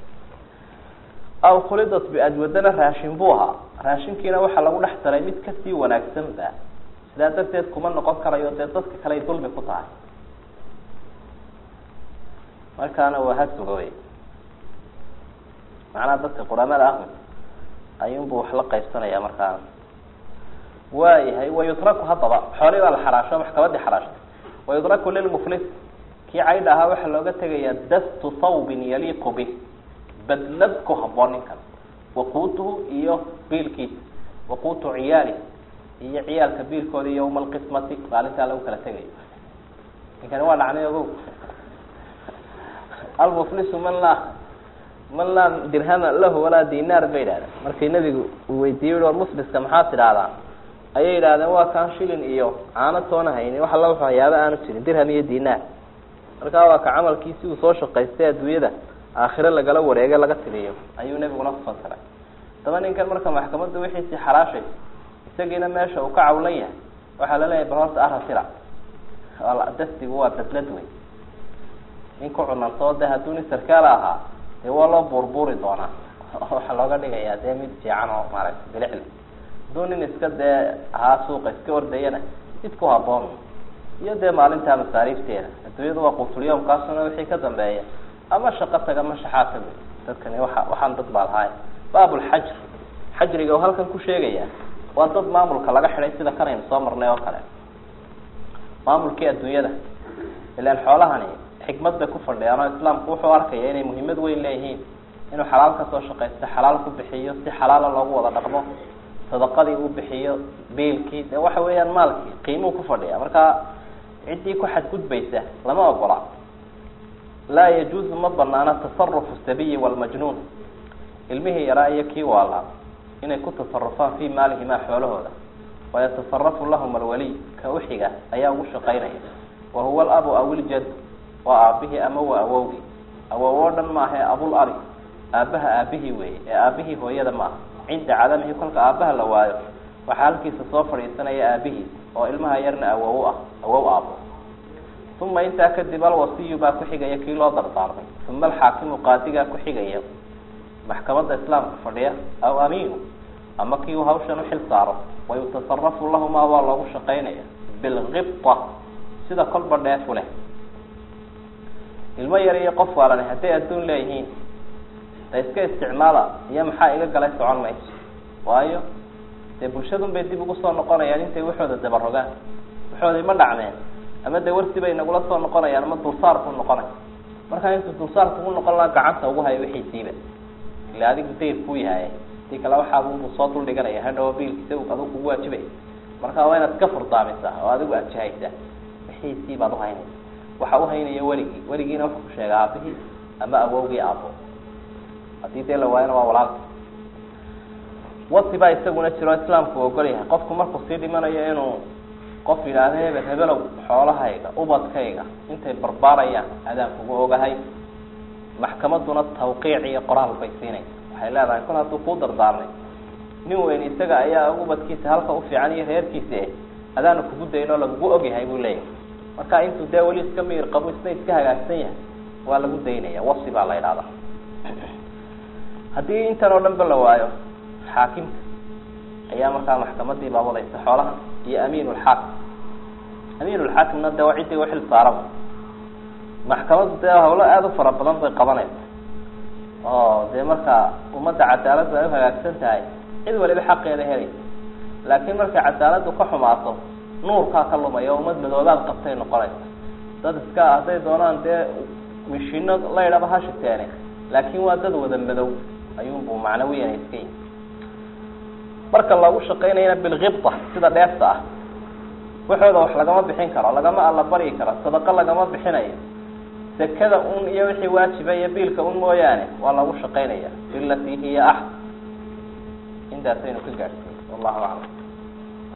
aw khulidat biadwadana raashin buu ahaa raashinkiina waxaa lagu dhex daray mid kasii wanaagsan ba sidaa darteed kuma noqon karayo dee dadka kale ay dulmi ku tahay markaana waa hasugawey macnaha dadka quramada ah ayuunbu wax la qaybsanaya markaana waayahay wayutraku haddaba xoolii baa la xaraasho maxkamadii xaraashtay wayutraku lilmuflis kii caydha ahaa waxaa looga tegayaa dastu thawbin yaliiqu bih badlad ku haboon ninkan waquutuhu iyo biilkiisa waquutu ciyaali iyo ciyaalka biilkooda yawma alqismati maalintaa lagu kala tegayo ninkani waa dhacnay ogow almuflisu man laa man laa dirhama lahu walaa dinaar bay yidhahdeen markii nabigu uu weydiiyey war mufliska maxaad tidhahdaan ayay yidhahdeen waa kaan shilin iyo caano toona haynin wax alla wuxuu hayaaba aanu jirin dirham iyo dinaar markaa waa ka camalkiisi uu soo shaqaystay adduunyada aakhire lagala wareege laga tiriyo ayuu nebiguna kufasiray daba ninkan marka maxkamadda wixiisii xaraashaysa isagiina meesha uu ka cawlan yahay waxaa laleeyahay bal horta arasira dastigu waa badlad wey nin ku cunantoo de hadduu nin sarkaala ahaa dee waa loo buurbuuri doonaa waxaa looga dhigayaa dee mid fiican oo maaragtay bilicli hadduu nin iska dee ahaa suuqa iska ordayana mid ku haboon iyo dee maalintaa masaariifteeda adduunyadu waa qutulyomkaasuna wixii ka dambeeya ama shaqo taga ma shaxaata wey dadkani waa waxaan dad baa lahaay baabulxajr xajriga oo halkan ku sheegaya waa dad maamulka laga xidhay sida kanaynu soo marnay oo kale maamulkii adduunyada ilaan xoolahani xikmad bay ku fadhiyaan oo islaamku wuxuu arkaya inay muhiimad weyn leeyihiin inuu xalaal kasoo shaqaysto xalaal ku bixiyo si xalaala loogu wada dhaqmo sadaqadii uu bixiyo biilkii de waxa weeyaan maalkii qiimuu ku fadhiya marka ciddii ku xadgudbaysa lama ogola laa yajuuzu ma banaana tasarufu sabiyi walmajnuun ilmihii yaraa iyo kii waala inay ku tasarufaan fii maalihimaa xoolahooda wayatasarafu lahum alwaliy ka uxiga ayaa ugu shaqaynaya wahuwa alabu aw iljad waa aabihii ama waa awowgii awow oo dhan maaha ee abul abi aabaha aabihii weeye ee aabihii hooyada maaha cinda cadamihi kolka aabaha la waayo waxaa halkiisa soo fadhiisanaya aabihiis oo ilmaha yarna awow ah awow aabo uma intaa kadib alwasiyu baa ku xigaya kii loo dardaarmay uma alxaakimu qaadigaa ku xigaya maxkamadda islaamka fadhiya aw amiinu ama kii uu hawshan uxil saaro wayutasarafu lahumaa waa loogu shaqaynaya bilkibta sida kolba dheefu leh ilmo yar iyo qof waalani hadday adduun leeyihiin da iska isticmaala iyo maxaa iga galay socon mayso waayo dee bulshadun bay dib ugu soo noqonayaan intay waxooda dabarogaan waxooday ma dhacmeen ama dee warsi bay nagula soo noqonayaan ama dulsaar ku noqonay markaa intuu dulsaar kugu noqon lahaa gacanta ugu hayo wixiisiiba ila adigu dayr kuu yahay hadii kale waxaabuu soo dul dhiganaya hadhawo biilkiisa adigu kugu waajibay marka waa inaad iska furdaamisa oo adigu aad jahaysa wixiisii baad uhaynaysa waxa uhaynaya weligii weligiina wuxuu ku sheega aabihii ama awowgii aabo hadii dee la waayana waa walaalka wasi baa isaguna jiro islaamku ogol yahay qofku markuu sii dhimanayo inuu qof yidhaahda hebel hebelow xoolahayga ubadkayga intay barbaarayaan adaan kugu ogahay maxkamaduna tawqiic iyo qoraal bay siinaysa waxay leedahay kol hadduu kuu dardaarmay nin weyn isaga ayaa ubadkiisa halka ufiican iyo reerkiisa eh adaanu kugu dayn oo lagugu ogyahay buu leeyahay marka intuu dee weli iska miir qabo isna iska hagaagsan yahay waa lagu daynaya wasi baa la idhahdaa haddii intan oo dhan ba la waayo xaakimka ayaa markaa maxkamadii baa wadaysa xoolaha iyo amiin lxaakim amiin lxaakimna de waa ciddii uxil saaraba maxkamaddu dee hawlo aada u fara badan bay qabanaysa oo dee markaa ummadda cadaaladdu ay uhagaagsan tahay cid waliba xaqeeda helaysa laakiin markay cadaaladdu ka xumaato nuurkaa ka lumaya o ummad madoobaad qabtay noqonaysa dad iska hadday doonaan dee mishino laydhaba ha shiteene laakin waa dad wada madow ayuunbuu macnawiyan iska yihi marka lagu shaqaynayana bilkibda sida dheefta ah waxooda wax lagama bixin karo lagama alla baryi karo sadaqo lagama bixinayo sekada un iyo wixii waajiba iyo biilka un mooyaane waa lagu shaqaynaya bilatii hiya axsan intaasaynu ka gaadhsiin wallahu aclam